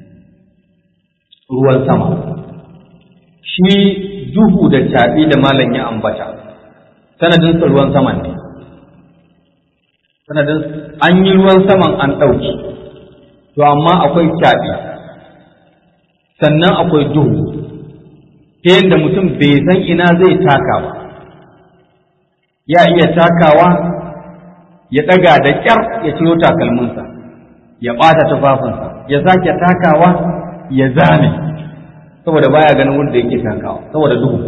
ruwan sama shi duhu da caɓi da malam ya ambata sanadin ruwan saman ne sanadin an yi ruwan saman an ɗauki to amma akwai caɓi sannan akwai duhu ta yadda mutum bai san ina zai taka ba ya iya takawa ya ɗaga da ƙyar ya ciro takalminsa ya ɓata tufafinsa ya sake takawa ya zame saboda baya ganin wanda yake takawa saboda duhu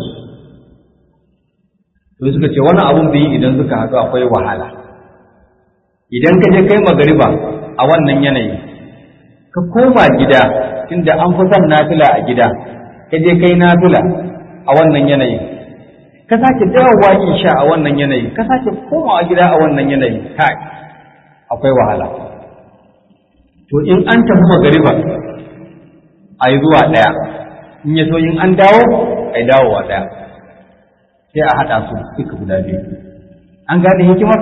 to suka ce wani abun bai idan suka haɗu akwai wahala idan ka je kai magariba a wannan yanayi ka koma gida tunda an fi son nafila a gida ka je kai nafila a wannan yanayi ka sake dawowa isha a wannan yanayi ka sake komawa gida a wannan yanayi kai akwai wahala to in an tafi magariba a yi zuwa ɗaya in ya so in an dawo a yi dawowa ɗaya sai a haɗa su duka guda biyu an gane hikimar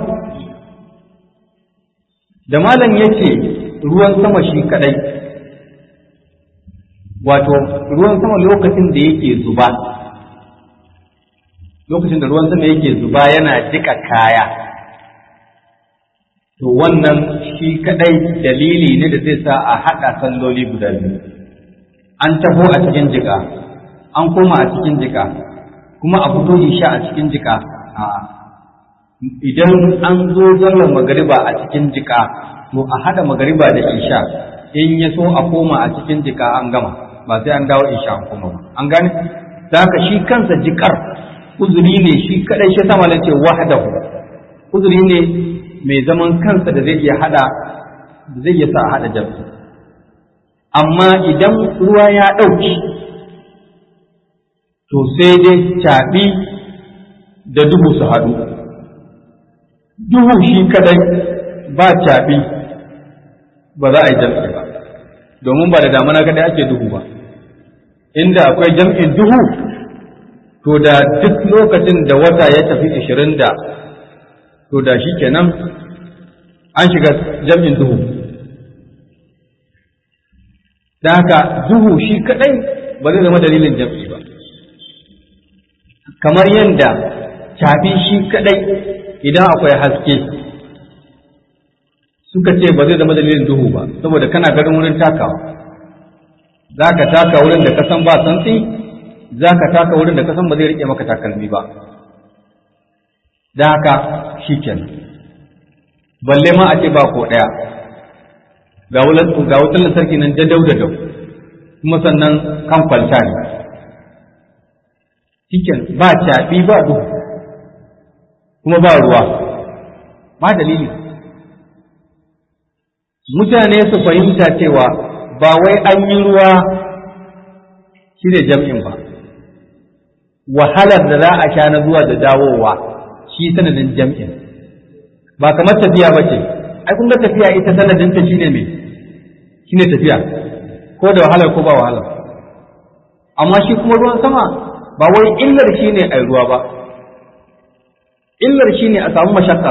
da malam ya ce ruwan sama shi kaɗai wato ruwan sama lokacin da yake zuba lokacin da ruwan sama yake zuba yana jika kaya to wannan shi kadai dalili ne da zai sa a haɗa salloli guda biyu an taho a cikin jika an koma a cikin jika kuma a fito isha a cikin jika a idan an zo sallar magariba a cikin jika to a haɗa magariba da isha in ya so a koma a cikin jika an gama ba sai an dawo isha an koma ba an gane da haka shi kansa jikar uzuri ne shi kadai shi sama ce wahdahu uzuri ne mai zaman kansa da zai iya hada da zai iya sa a hada jami'i amma idan ruwa ya ɗauki to sai dai caɓi da duhu su haɗu duhu shi kadai ba caɓi ba za a yi jam'i ba domin ba da damana kadai ake duhu ba inda akwai jam'in duhu to da duk lokacin da wata ya tafi ishirin da to da shi kenan an shiga jam'in duhu da haka duhu shi kadai ba zai zama dalilin jam'i ba kamar yadda caɓi shi kadai idan akwai haske suka ce ba zai zama dalilin duhu ba saboda kana ganin wurin takawa za ka taka wurin da kasan ba santsi za ka taka wurin da kasan ba zai rike maka takalmi ba da haka shi kenan balle ma a ce ba ko ɗaya ga wutar lantarki nan dadau da dau kuma sannan kan kwalta ne cikin ba caɓi ba duhu kuma ba ruwa ba dalili mutane su fahimta cewa ba wai an yi ruwa shi ne jam'in ba wahalar da za a sha na zuwa da dawowa shi sanadin jam'in ba kamar tafiya ba ce ai kun ga tafiya ita sanadinta shine me shine tafiya ko da wahalar ko ba wahalar amma shi kuma ruwan sama ba wai illar shine ai ruwa ba illar shine a samu mashakkar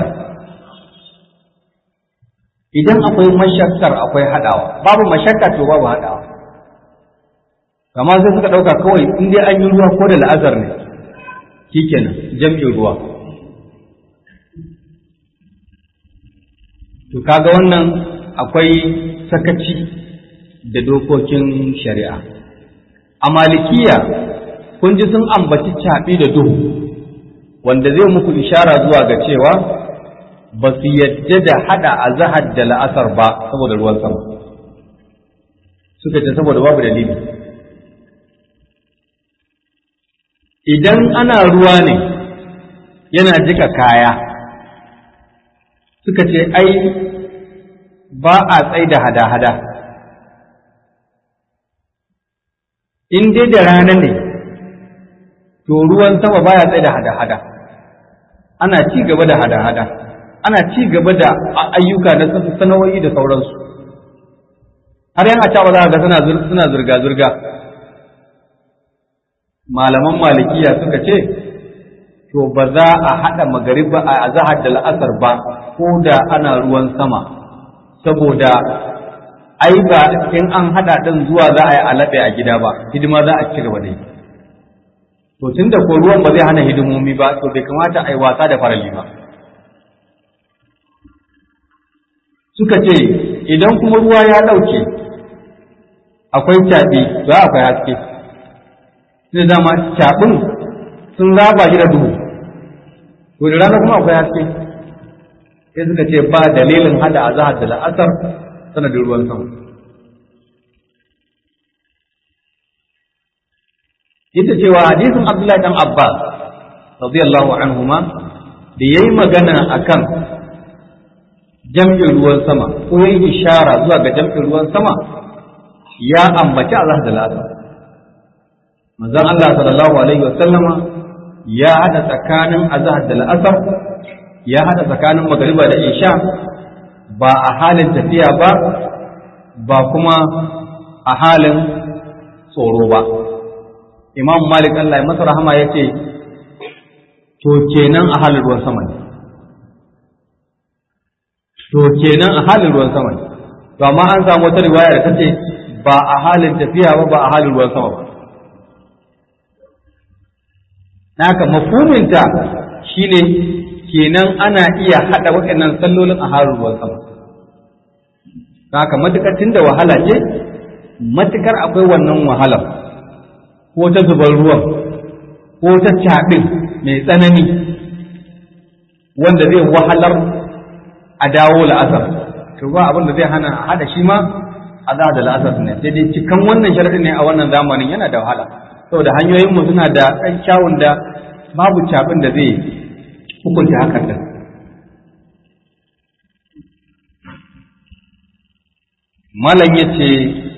idan akwai mashakkar akwai hadawa babu mashakka to babu hadawa kama sai suka dauka kawai in dai an yi ruwa ko da la'azar ne shikenan jam'in ruwa to kaga wannan akwai sakaci da dokokin shari'a a malikiya kun ji sun ambaci caɓi da duhu wanda zai muku ishara zuwa ga cewa ba su yadda da hada a zahar da la'asar ba saboda ruwan sama suka ce saboda babu dalili idan ana ruwa ne yana jika kaya suka ce ai ba a tsai da hada-hada in dai da rana ne to ruwan sama baya tsaye da hada-hada ana ci gaba da hada-hada ana ci gaba da ayyuka na sana'o'i da sauransu har yan acaba za ga suna zirga-zirga malaman malikiya suka ce to ba za a haɗa magariba a azahar da la'asar ba ko da ana ruwan sama saboda ai ba in an haɗa ɗin zuwa za a yi alaɓe a gida ba hidima za a ci gaba da yi to tun da ko ruwan ba zai hana hidimomi ba to bai kamata a yi wasa da farali ba suka ce idan kuma ruwa ya ɗauke akwai caɓi za akwai haske sai zama caɓin sun raba shi da duhu to da rana kuma akwai haske sai suka ce ba dalilin hada azahar da la'asar sanadin ruwan sama ita cewa hadisin abdullahi dan abbas radiyallahu anhuma da yayi magana akan jam'in ruwan sama ko yayi ishara zuwa ga jam'in ruwan sama ya ambaci azahar da la'asar manzon Allah sallallahu alaihi wa sallama ya hada tsakanin azhar da al'asar ya hada tsakanin magariba da isha ba a halin tafiya ba ba kuma a halin tsoro ba imam malik Allah ya masa rahama ya ce to kenan a halin ruwan sama ne to kenan a halin ruwan sama ne to amma an samu wata riwaya da ta ce ba a halin tafiya ba ba a halin ruwan sama ba naka mafuminta shine kenan ana iya haɗa waɗannan sallolin a harin ruwan sama haka matukar da wahala ce matukar akwai wannan wahalar ko ta zubar ruwan ko ta caɗin mai tsanani wanda zai wahalar a dawo la'asar to ba abin da zai hana a haɗa shi ma a za da la'asar ne sai dai cikan wannan sharaɗin ne a wannan zamanin yana da wahala saboda hanyoyinmu suna da ɗan kyawun da babu cabin da zai hukunta hakan da malam ya ce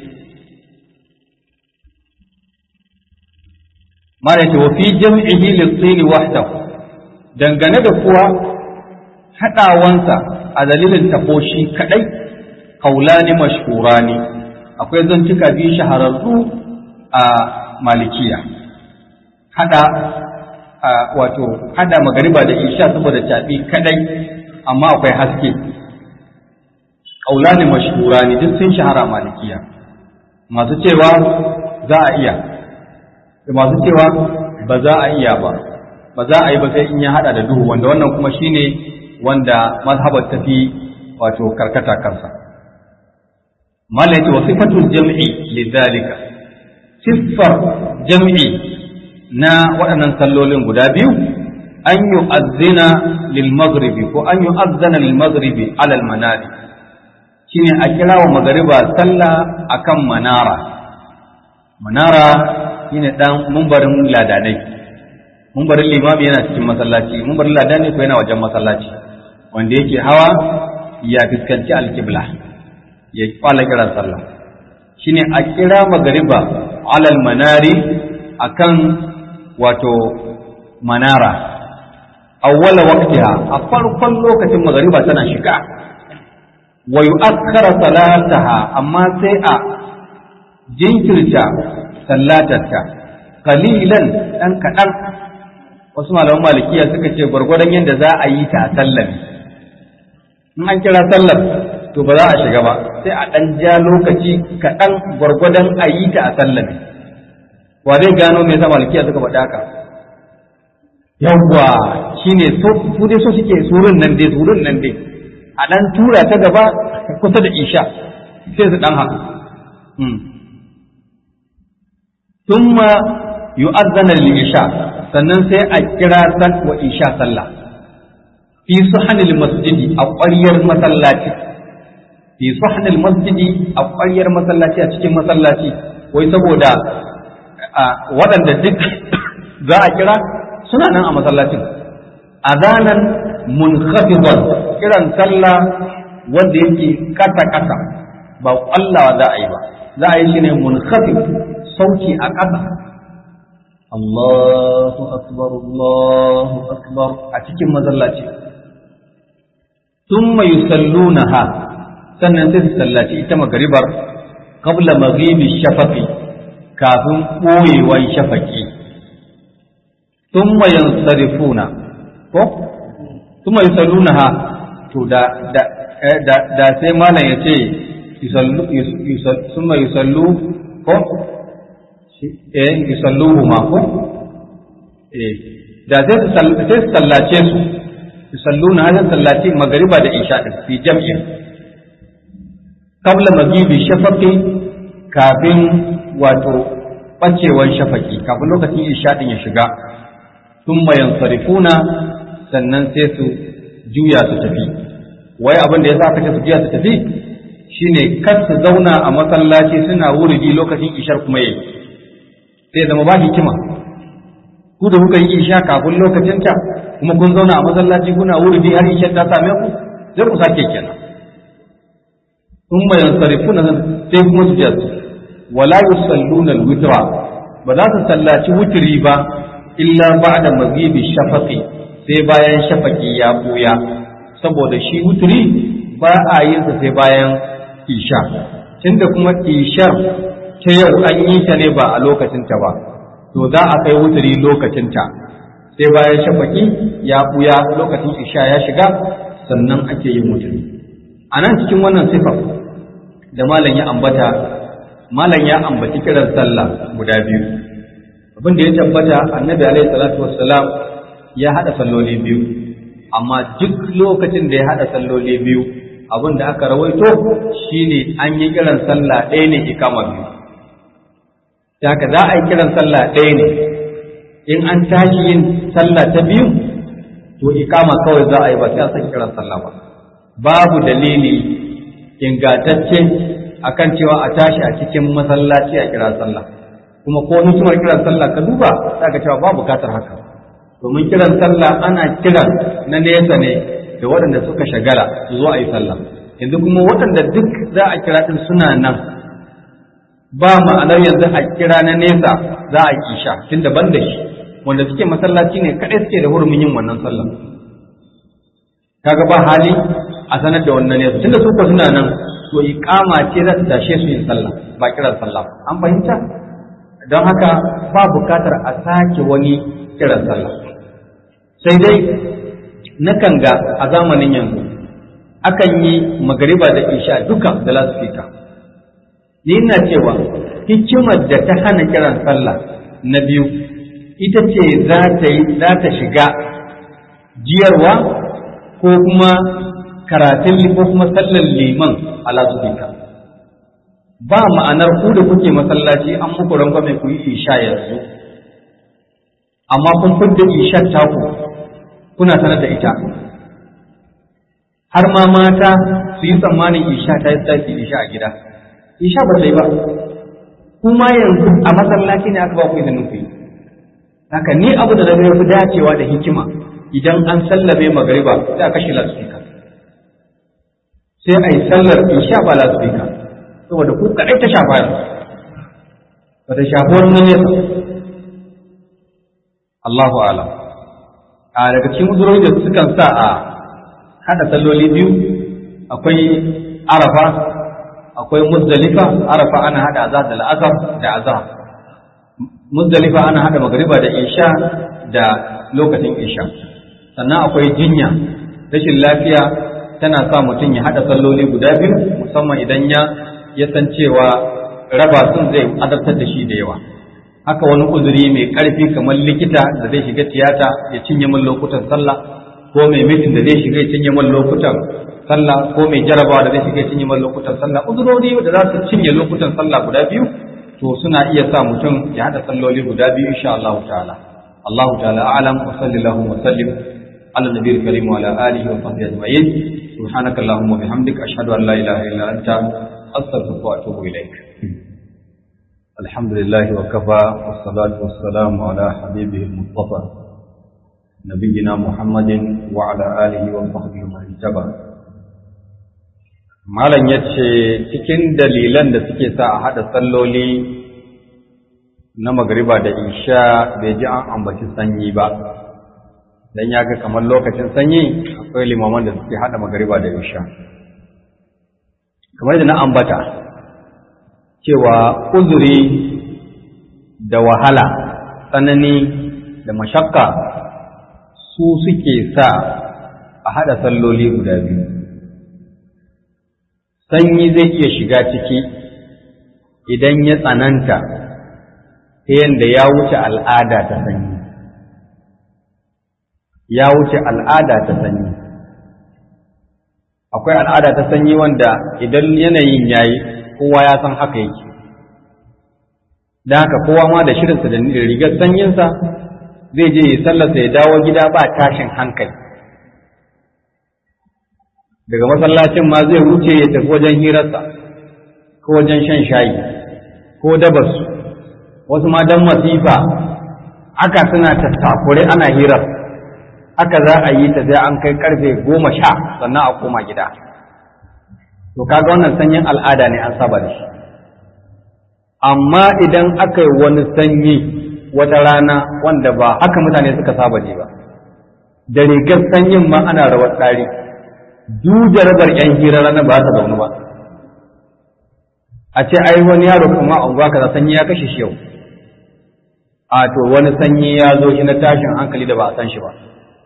malam ya ce wa fi jam'ihi litsini wahdahu dangane da kuwa haɗawansa a dalilin tafoshi kaɗai kaulani mashhurani akwai zantuka biyu shahararru a malikiya hada wato hada magariba da isha saboda caɓi kadai amma akwai haske ƙaulani mashhura ne duk sun shahara malikiya masu cewa za a iya da masu cewa ba za a iya ba ba za a yi ba sai in ya hada da duhu wanda wannan kuma shine wanda mazhabar tafi wato karkata kansa malaka wa sifatul jam'i lidhalika siffar jam'i na waɗannan sallolin guda biyu an yi azzina lil maghribi ko an yi azzana lil maghribi alal manari shine a kira wa magariba sallah akan manara manara shine dan mumbarin ladanai mumbarin limami yana cikin masallaci mumbarin ladanai ko yana wajen masallaci wanda yake hawa ya fuskanci alkibla ya kwala kiran sallah shine a kira magariba alal manari akan wato manara awwala waqtiha a farkon lokacin magariba tana shiga wa yu'akhkhara salataha amma sai a jinkirta sallatarta qalilan dan kadan wasu malaman malikiya suka ce gwargwadon yadda za a yi ta a sallar in an kira sallar to ba za a shiga ba sai a ɗan ja lokaci kaɗan gwargwadon a yi ta a sallar wa zai gano me yasa malikiya suka faɗa haka yawwa shine so su dai so suke surun nan dai surun nan dai a ɗan tura ta gaba kusa da isha sai su ɗan haka thumma yu'azzana lil isha sannan sai a kira san wa isha sallah fi suhanil masjidi a ƙwaryar masallaci fi suhanil masjidi a ƙwaryar masallaci a cikin masallaci wai saboda waɗanda duk za a kira suna nan a masallacin azanan munkhafidon kiran sallah wanda yake kasa kasa ba ƙwallawa za a yi ba za a yi shi ne munkhafid sauki a ƙasa Allahu akbar Allahu akbar a cikin masallaci thumma yusallunaha sannan sai su sallaci ita magaribar qabla maghibi shafaqi kafin ɓoyewan shafaqi thumma yansarifuna ko thumma yusallunaha to da da da, da sai malam ya ce yusallu thumma yusallu ko eh yusalluhu ma ko eh da sai su sallace su yusalluna hadin sallaci magariba da isha din fi jam'in qabla maghibi shafaqi kafin wato bacewan shafaki kafin lokacin isha din ya shiga thumma yansarifuna sannan sai su juya su tafi wai abin da yasa aka ce su juya su tafi shine kar su zauna a masallaci suna wuridi lokacin ishar kuma yayi sai zama ba hikima ku da kuka yi isha kafin lokacinta kuma kun zauna a masallaci kuna wuridi har isha ta same ku sai ku sake kenan sun mai yansarifu na sai kuma su jasu wala yusalluna alwitra ba za su sallaci wutiri ba illa ba'da maghibi shafaqi sai bayan shafaqi ya buya saboda shi wutiri ba a yin sa sai bayan isha tunda kuma ishar ta yau an yi ta ne ba a lokacinta ba to za a kai wuturi lokacinta sai bayan shafaki ya buya lokacin isha ya shiga sannan ake yin wuturi a nan cikin wannan sifar da malam ya ambata malam ya ambaci kiran sallah guda biyu abin da ya tabbata annabi alaihi salatu wassalam ya hada salloli biyu amma duk lokacin da ya hada salloli biyu abin da aka rawaito shine an yi kiran sallah ɗaya ne ikama biyu haka za a yi kiran sallah ɗaya ne in an tashi yin sallah ta biyu to ikama kawai za a yi ba sai a san kiran sallah ba babu dalili ingantacce akan cewa a tashi a cikin masallaci a kira sallah kuma ko hikimar kiran sallah ka duba za ka cewa ba bukatar haka domin kiran sallah ana kiran na nesa ne da waɗanda suka shagala su zo a yi sallah yanzu kuma waɗanda duk za a kira ɗin suna nan ba ma'anar yanzu a kira na nesa za a kisha tun daban da shi wanda suke masallaci ne kaɗai suke da hurumin yin wannan sallah kaga ba hali a sanar da wannan nesa tunda su ko suna nan to iqama ce za ta tashe su yin sallah ba kiran sallah an fahimta don haka ba bukatar a sake wani kiran sallah sai dai nakan ga a zamanin yanzu akan yi magariba da isha duka da lasfika ni ina cewa hikimar da ta hana kiran sallah na biyu ita ce za ta shiga jiyarwa ko kuma karatun ko kuma sallar liman a lasfika ba ma'anar ku da kuke masallaci an muku rangwame ku yi isha yanzu amma kun fidda ishar taku kuna sanar da ita har ma mata su yi tsammanin isha ta yi tsaki isha a gida isha ba sai ba kuma yanzu a masallaci ne aka ba ku izinin ku yi haka ni abu da zai fi dacewa da hikima idan an sallame magariba sai a kashe lasfika sai a yi sallar isha ba lasfika saboda ku kaɗai ta shafa yanzu ba ta shafi wani nesa Allahu alam a daga cikin uzurori da sukan sa a hada salloli biyu akwai arafa akwai muzdalifa arafa ana hada azhar da al'azhar da azhar muzdalifa ana hada magriba da isha da lokacin isha sannan akwai jinya rashin lafiya tana sa mutum ya hada salloli guda biyu musamman idan ya ya san cewa raba sun zai azabtar da shi da yawa haka wani uzuri mai ƙarfi kamar likita da zai shiga tiyata ya cinye min lokutan sallah ko mai mitin da zai shiga ya cinye min lokutan sallah ko mai jarabawa da zai shiga ya cinye min lokutan sallah uzurori da za su cinye lokutan sallah guda biyu to suna iya sa mutum ya hada salloli guda biyu insha Allah ta'ala Allah ta'ala a'lam wa sallallahu wa sallim ala nabiyil karim wa ala alihi wa sahbihi ajma'in subhanakallahumma wa bihamdika ashhadu an la ilaha illa anta astaghfiruka wa atubu ilaik الحمد لله وكفى والصلاة والسلام على حبيبه المصطفى نبينا محمد وعلى آله وصحبه ومن اتبع Malam ya ce cikin dalilan da suke sa a haɗa salloli na magariba da isha bai ji an ambaci sanyi ba dan ya ga kamar lokacin sanyi akwai limaman da suke hada magariba da isha kamar da na ambata cewa uzuri da wahala tsanani da mashakka su suke sa a hada salloli guda biyu sanyi zai iya shiga ciki idan ya tsananta ta yadda ya wuce al'ada ta sanyi ya wuce al'ada ta sanyi akwai al'ada ta sanyi wanda idan yanayin yayi kowa ya san haka yake da haka kowa ma da shirinsa da rigar sanyinsa zai je ya sallarsa ya dawo gida ba tashin hankali daga masallacin ma zai wuce ya tafi wajen hirarsa ko wajen shan shayi ko dabarsu wasu ma dan masifa aka suna tattakure ana hirar haka za a yi ta sai an kai karfe goma sha sannan a koma gida to kaga wannan sanyin al'ada ne an saba da shi amma idan aka yi wani sanyi wata rana wanda ba haka mutane suka saba ne ba da rigar sanyin ma ana rawar tsari jarabar yan hira ranar ba ta zaune ba a ce ai wani yaro kuma a unguwa kaza sanyi ya kashe shi yau a to wani sanyi ya zo shi na tashin hankali da ba a san shi ba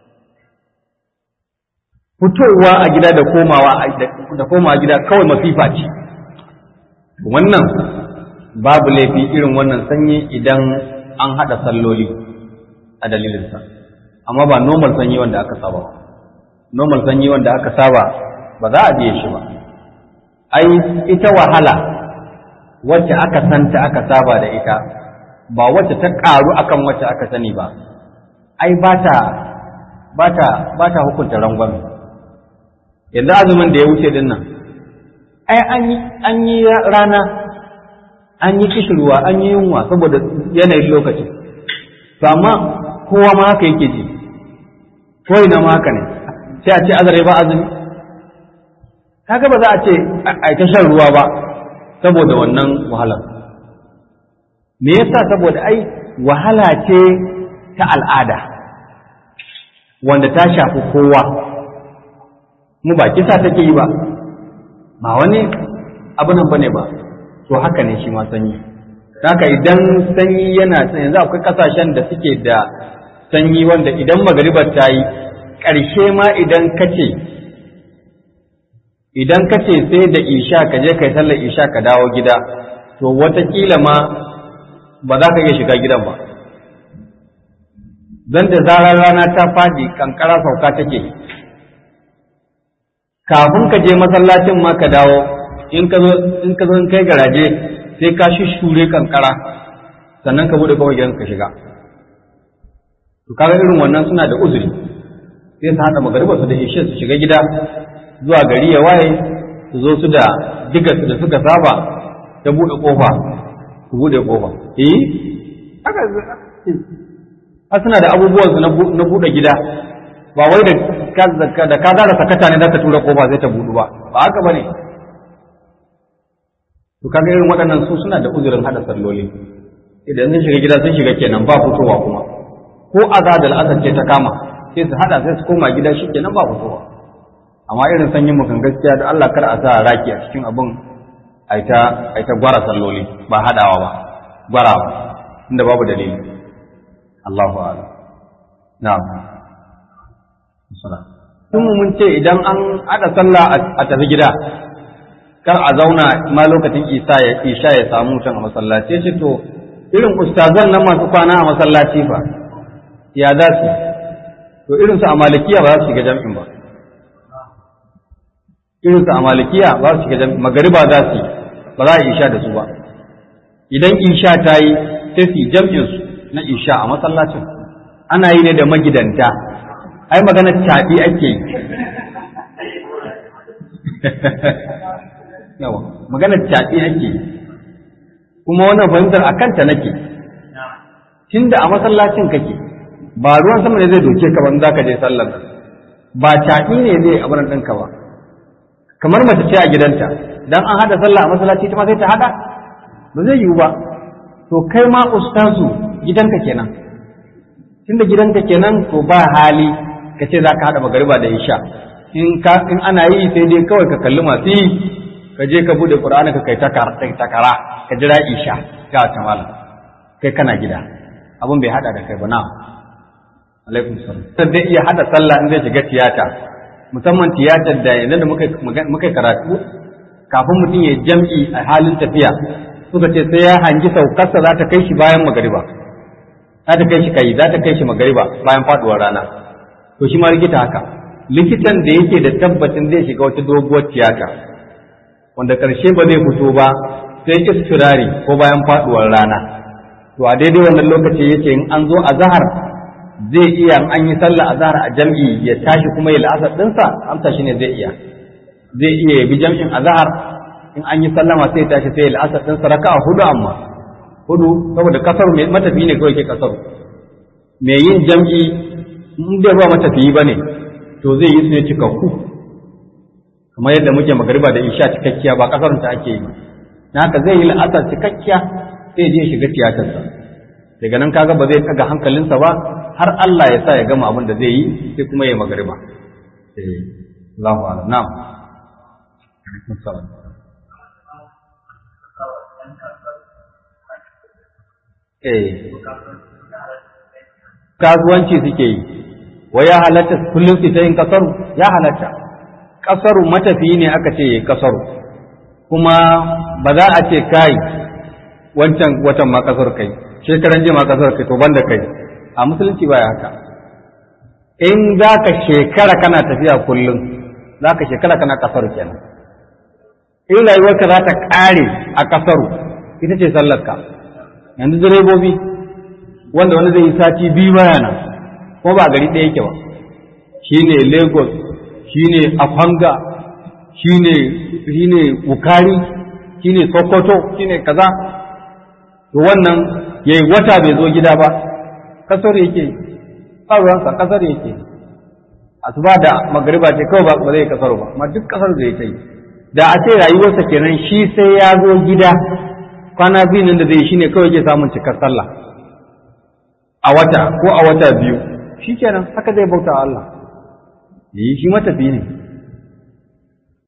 fitowa a gida da komawa da komawa gida kawai masifa ce wannan babu laifi irin wannan sanyi idan an haɗa salloli a dalilinsa amma ba normal sanyi wanda aka saba ba normal sanyi wanda aka saba ba za a biye shi ba ai ita wahala wacce aka santa aka saba da ita ba wacce ta ƙaru akan wacce aka sani ba ai ba ta ba ta ba ta hukunta rangwame yanzu azumin da ya wuce din nan ai an yi rana an yi kishirwa an yi yunwa saboda yanayin lokacin to amma kowa ma haka yake ji ko ina ma haka ne sai a ce azare ba azumi kaga ba za a ce a ta shan ruwa ba saboda wannan wahalar me yasa saboda ai wahala ce ta al'ada wanda ta shafi kowa mu ba kisa take yi ba ba wani abu nan bane ba to haka ne shi ma sanyi haka idan sanyi yana yanzu akwai kasashen da suke da sanyi wanda idan magaribar ta yi ƙarshe ma idan kace idan kace sai da isha ka je kai sallar isha ka dawo gida to watakila ma ba za ka iya shiga gidan ba don da zarar rana ta fadi kankara sauka take kafin ka je masallacin ma ka dawo in ka zo in ka zo kai garaje sai ka shure kankara sannan ka bude kawai gidan ka shiga to kaga irin wannan suna da uzuri sai su hada magariba su da ishe su shiga gida zuwa gari ya waye su zo su da digar da suka saba ta bude kofa su bude kofa eh haka a suna da abubuwan su na bude gida ba wai da da ka zara sakata ne za ka tura kofa zai ta budu ba ba haka bane to kaga irin waɗannan su suna da uzurin hada salloli idan sun shiga gida sun shiga kenan ba fitowa kuma ko azad al-asad ce ta kama sai su hada sai su koma gida shi kenan ba fitowa amma irin sanyin mukan gaskiya da Allah kar a sa raki a cikin abin aita aita gwara salloli ba hadawa ba gwarawa inda babu dalili Allahu a'lam na'am Tun mun ce idan an haɗa sallah a tafi gida, kar a zauna ma lokacin isa ya isha ya samu mutum a masallaci ce to irin ustazan nan masu kwana a masallaci fa ya za su to irin su a malikiya ba za su shiga jam'in ba irin su a malikiya ba za su shiga jam'in magariba za su ba za a isha da su ba idan isha ta yi sai su yi jam'in su na isha a masallacin ana yi ne da magidanta ai magana caɓi ake yi yawa magana caɓi ake yi kuma wannan fahimtar a kanta nake tunda a masallacin kake ba ruwan sama ne zai doke ka ba za ka je sallar ba caɓi ne zai abin ɗinka ba kamar mace ce a gidanta dan an haɗa sallah a masallaci ta ma sai ta haɗa ba zai yiwu ba to to kai ma ustazu gidanka kenan tunda gidanka kenan to ba hali ka ce za ka haɗa magariba da isha in ka in ana yi sai dai kawai ka kalli masu yi ka je ka bude qur'ani ka kai takara ka jira isha ga ta malam kai kana gida abun bai hada da kai ba na alaikum salam sai zai iya hada sallah in zai shiga tiyata musamman tiyatar da yanzu da muka muka karatu kafin mutum ya jam'i a halin tafiya suka ce sai ya hangi saukarsa za ta kai shi bayan magariba za ta kai shi kai za ta kai shi magariba bayan faduwar rana to shi ma likita haka likitan da yake da tabbacin zai shiga wata doguwar tiyata wanda ƙarshe ba zai fito ba sai istirari ko bayan faduwar rana to a daidai wannan lokaci yake in an zo a zahar zai iya an yi sallah a zahar a jam'i ya tashi kuma ya la'asar ɗinsa amsa shi ne zai iya zai iya ya bi jam'in a zahar in an yi sallama sai ya tashi sai ya la'asar ɗinsa raka a hudu amma hudu saboda kasar mai matafi ne kawai ke kasar mai yin jam'i in dai ba matafiyi ba ne to zai yi su ne cikakku kamar yadda muke magariba da isha cikakkiya ba kasarun ta ake yi na haka zai yi la'asar cikakkiya sai je shiga tiyatarsa daga nan kaga ba zai kaga hankalinsa ba har Allah ya sa ya gama abin da zai yi sai kuma ya magariba eh Allahu a'lam na'am eh kasuwanci suke yi wa ya halatta kullum su ta yin kasaru ya halatta kasaru matafiyi ne aka ce kasaru kuma ba za a ce kai wancan watan ma kasar kai shekaran jiya ma kasar kai to banda kai a musulunci baya haka in za ka shekara kana tafiya kullum za ka shekara kana kasar kenan in rayuwarka za ta ƙare a kasaru ita ce sallarka yanzu direbobi wanda wani zai yi sati biyu baya nan ko ba gari ɗaya yake ba shi ne lagos shi ne afanga shi ne wukari shi ne sokoto shi ne kaza to wannan ya yi wata bai zo gida ba kasar yake ƙaruwansa kasar yake asuba da magariba ce kawai ba zai kasar ba amma duk kasar zai ta yi da a ce rayuwarsa kenan shi sai ya zo gida kwana biyu nan da zai shi ne kawai ke samun cikar sallah a wata ko a wata biyu shi kenan haka zai bauta Allah yi shi matafi ne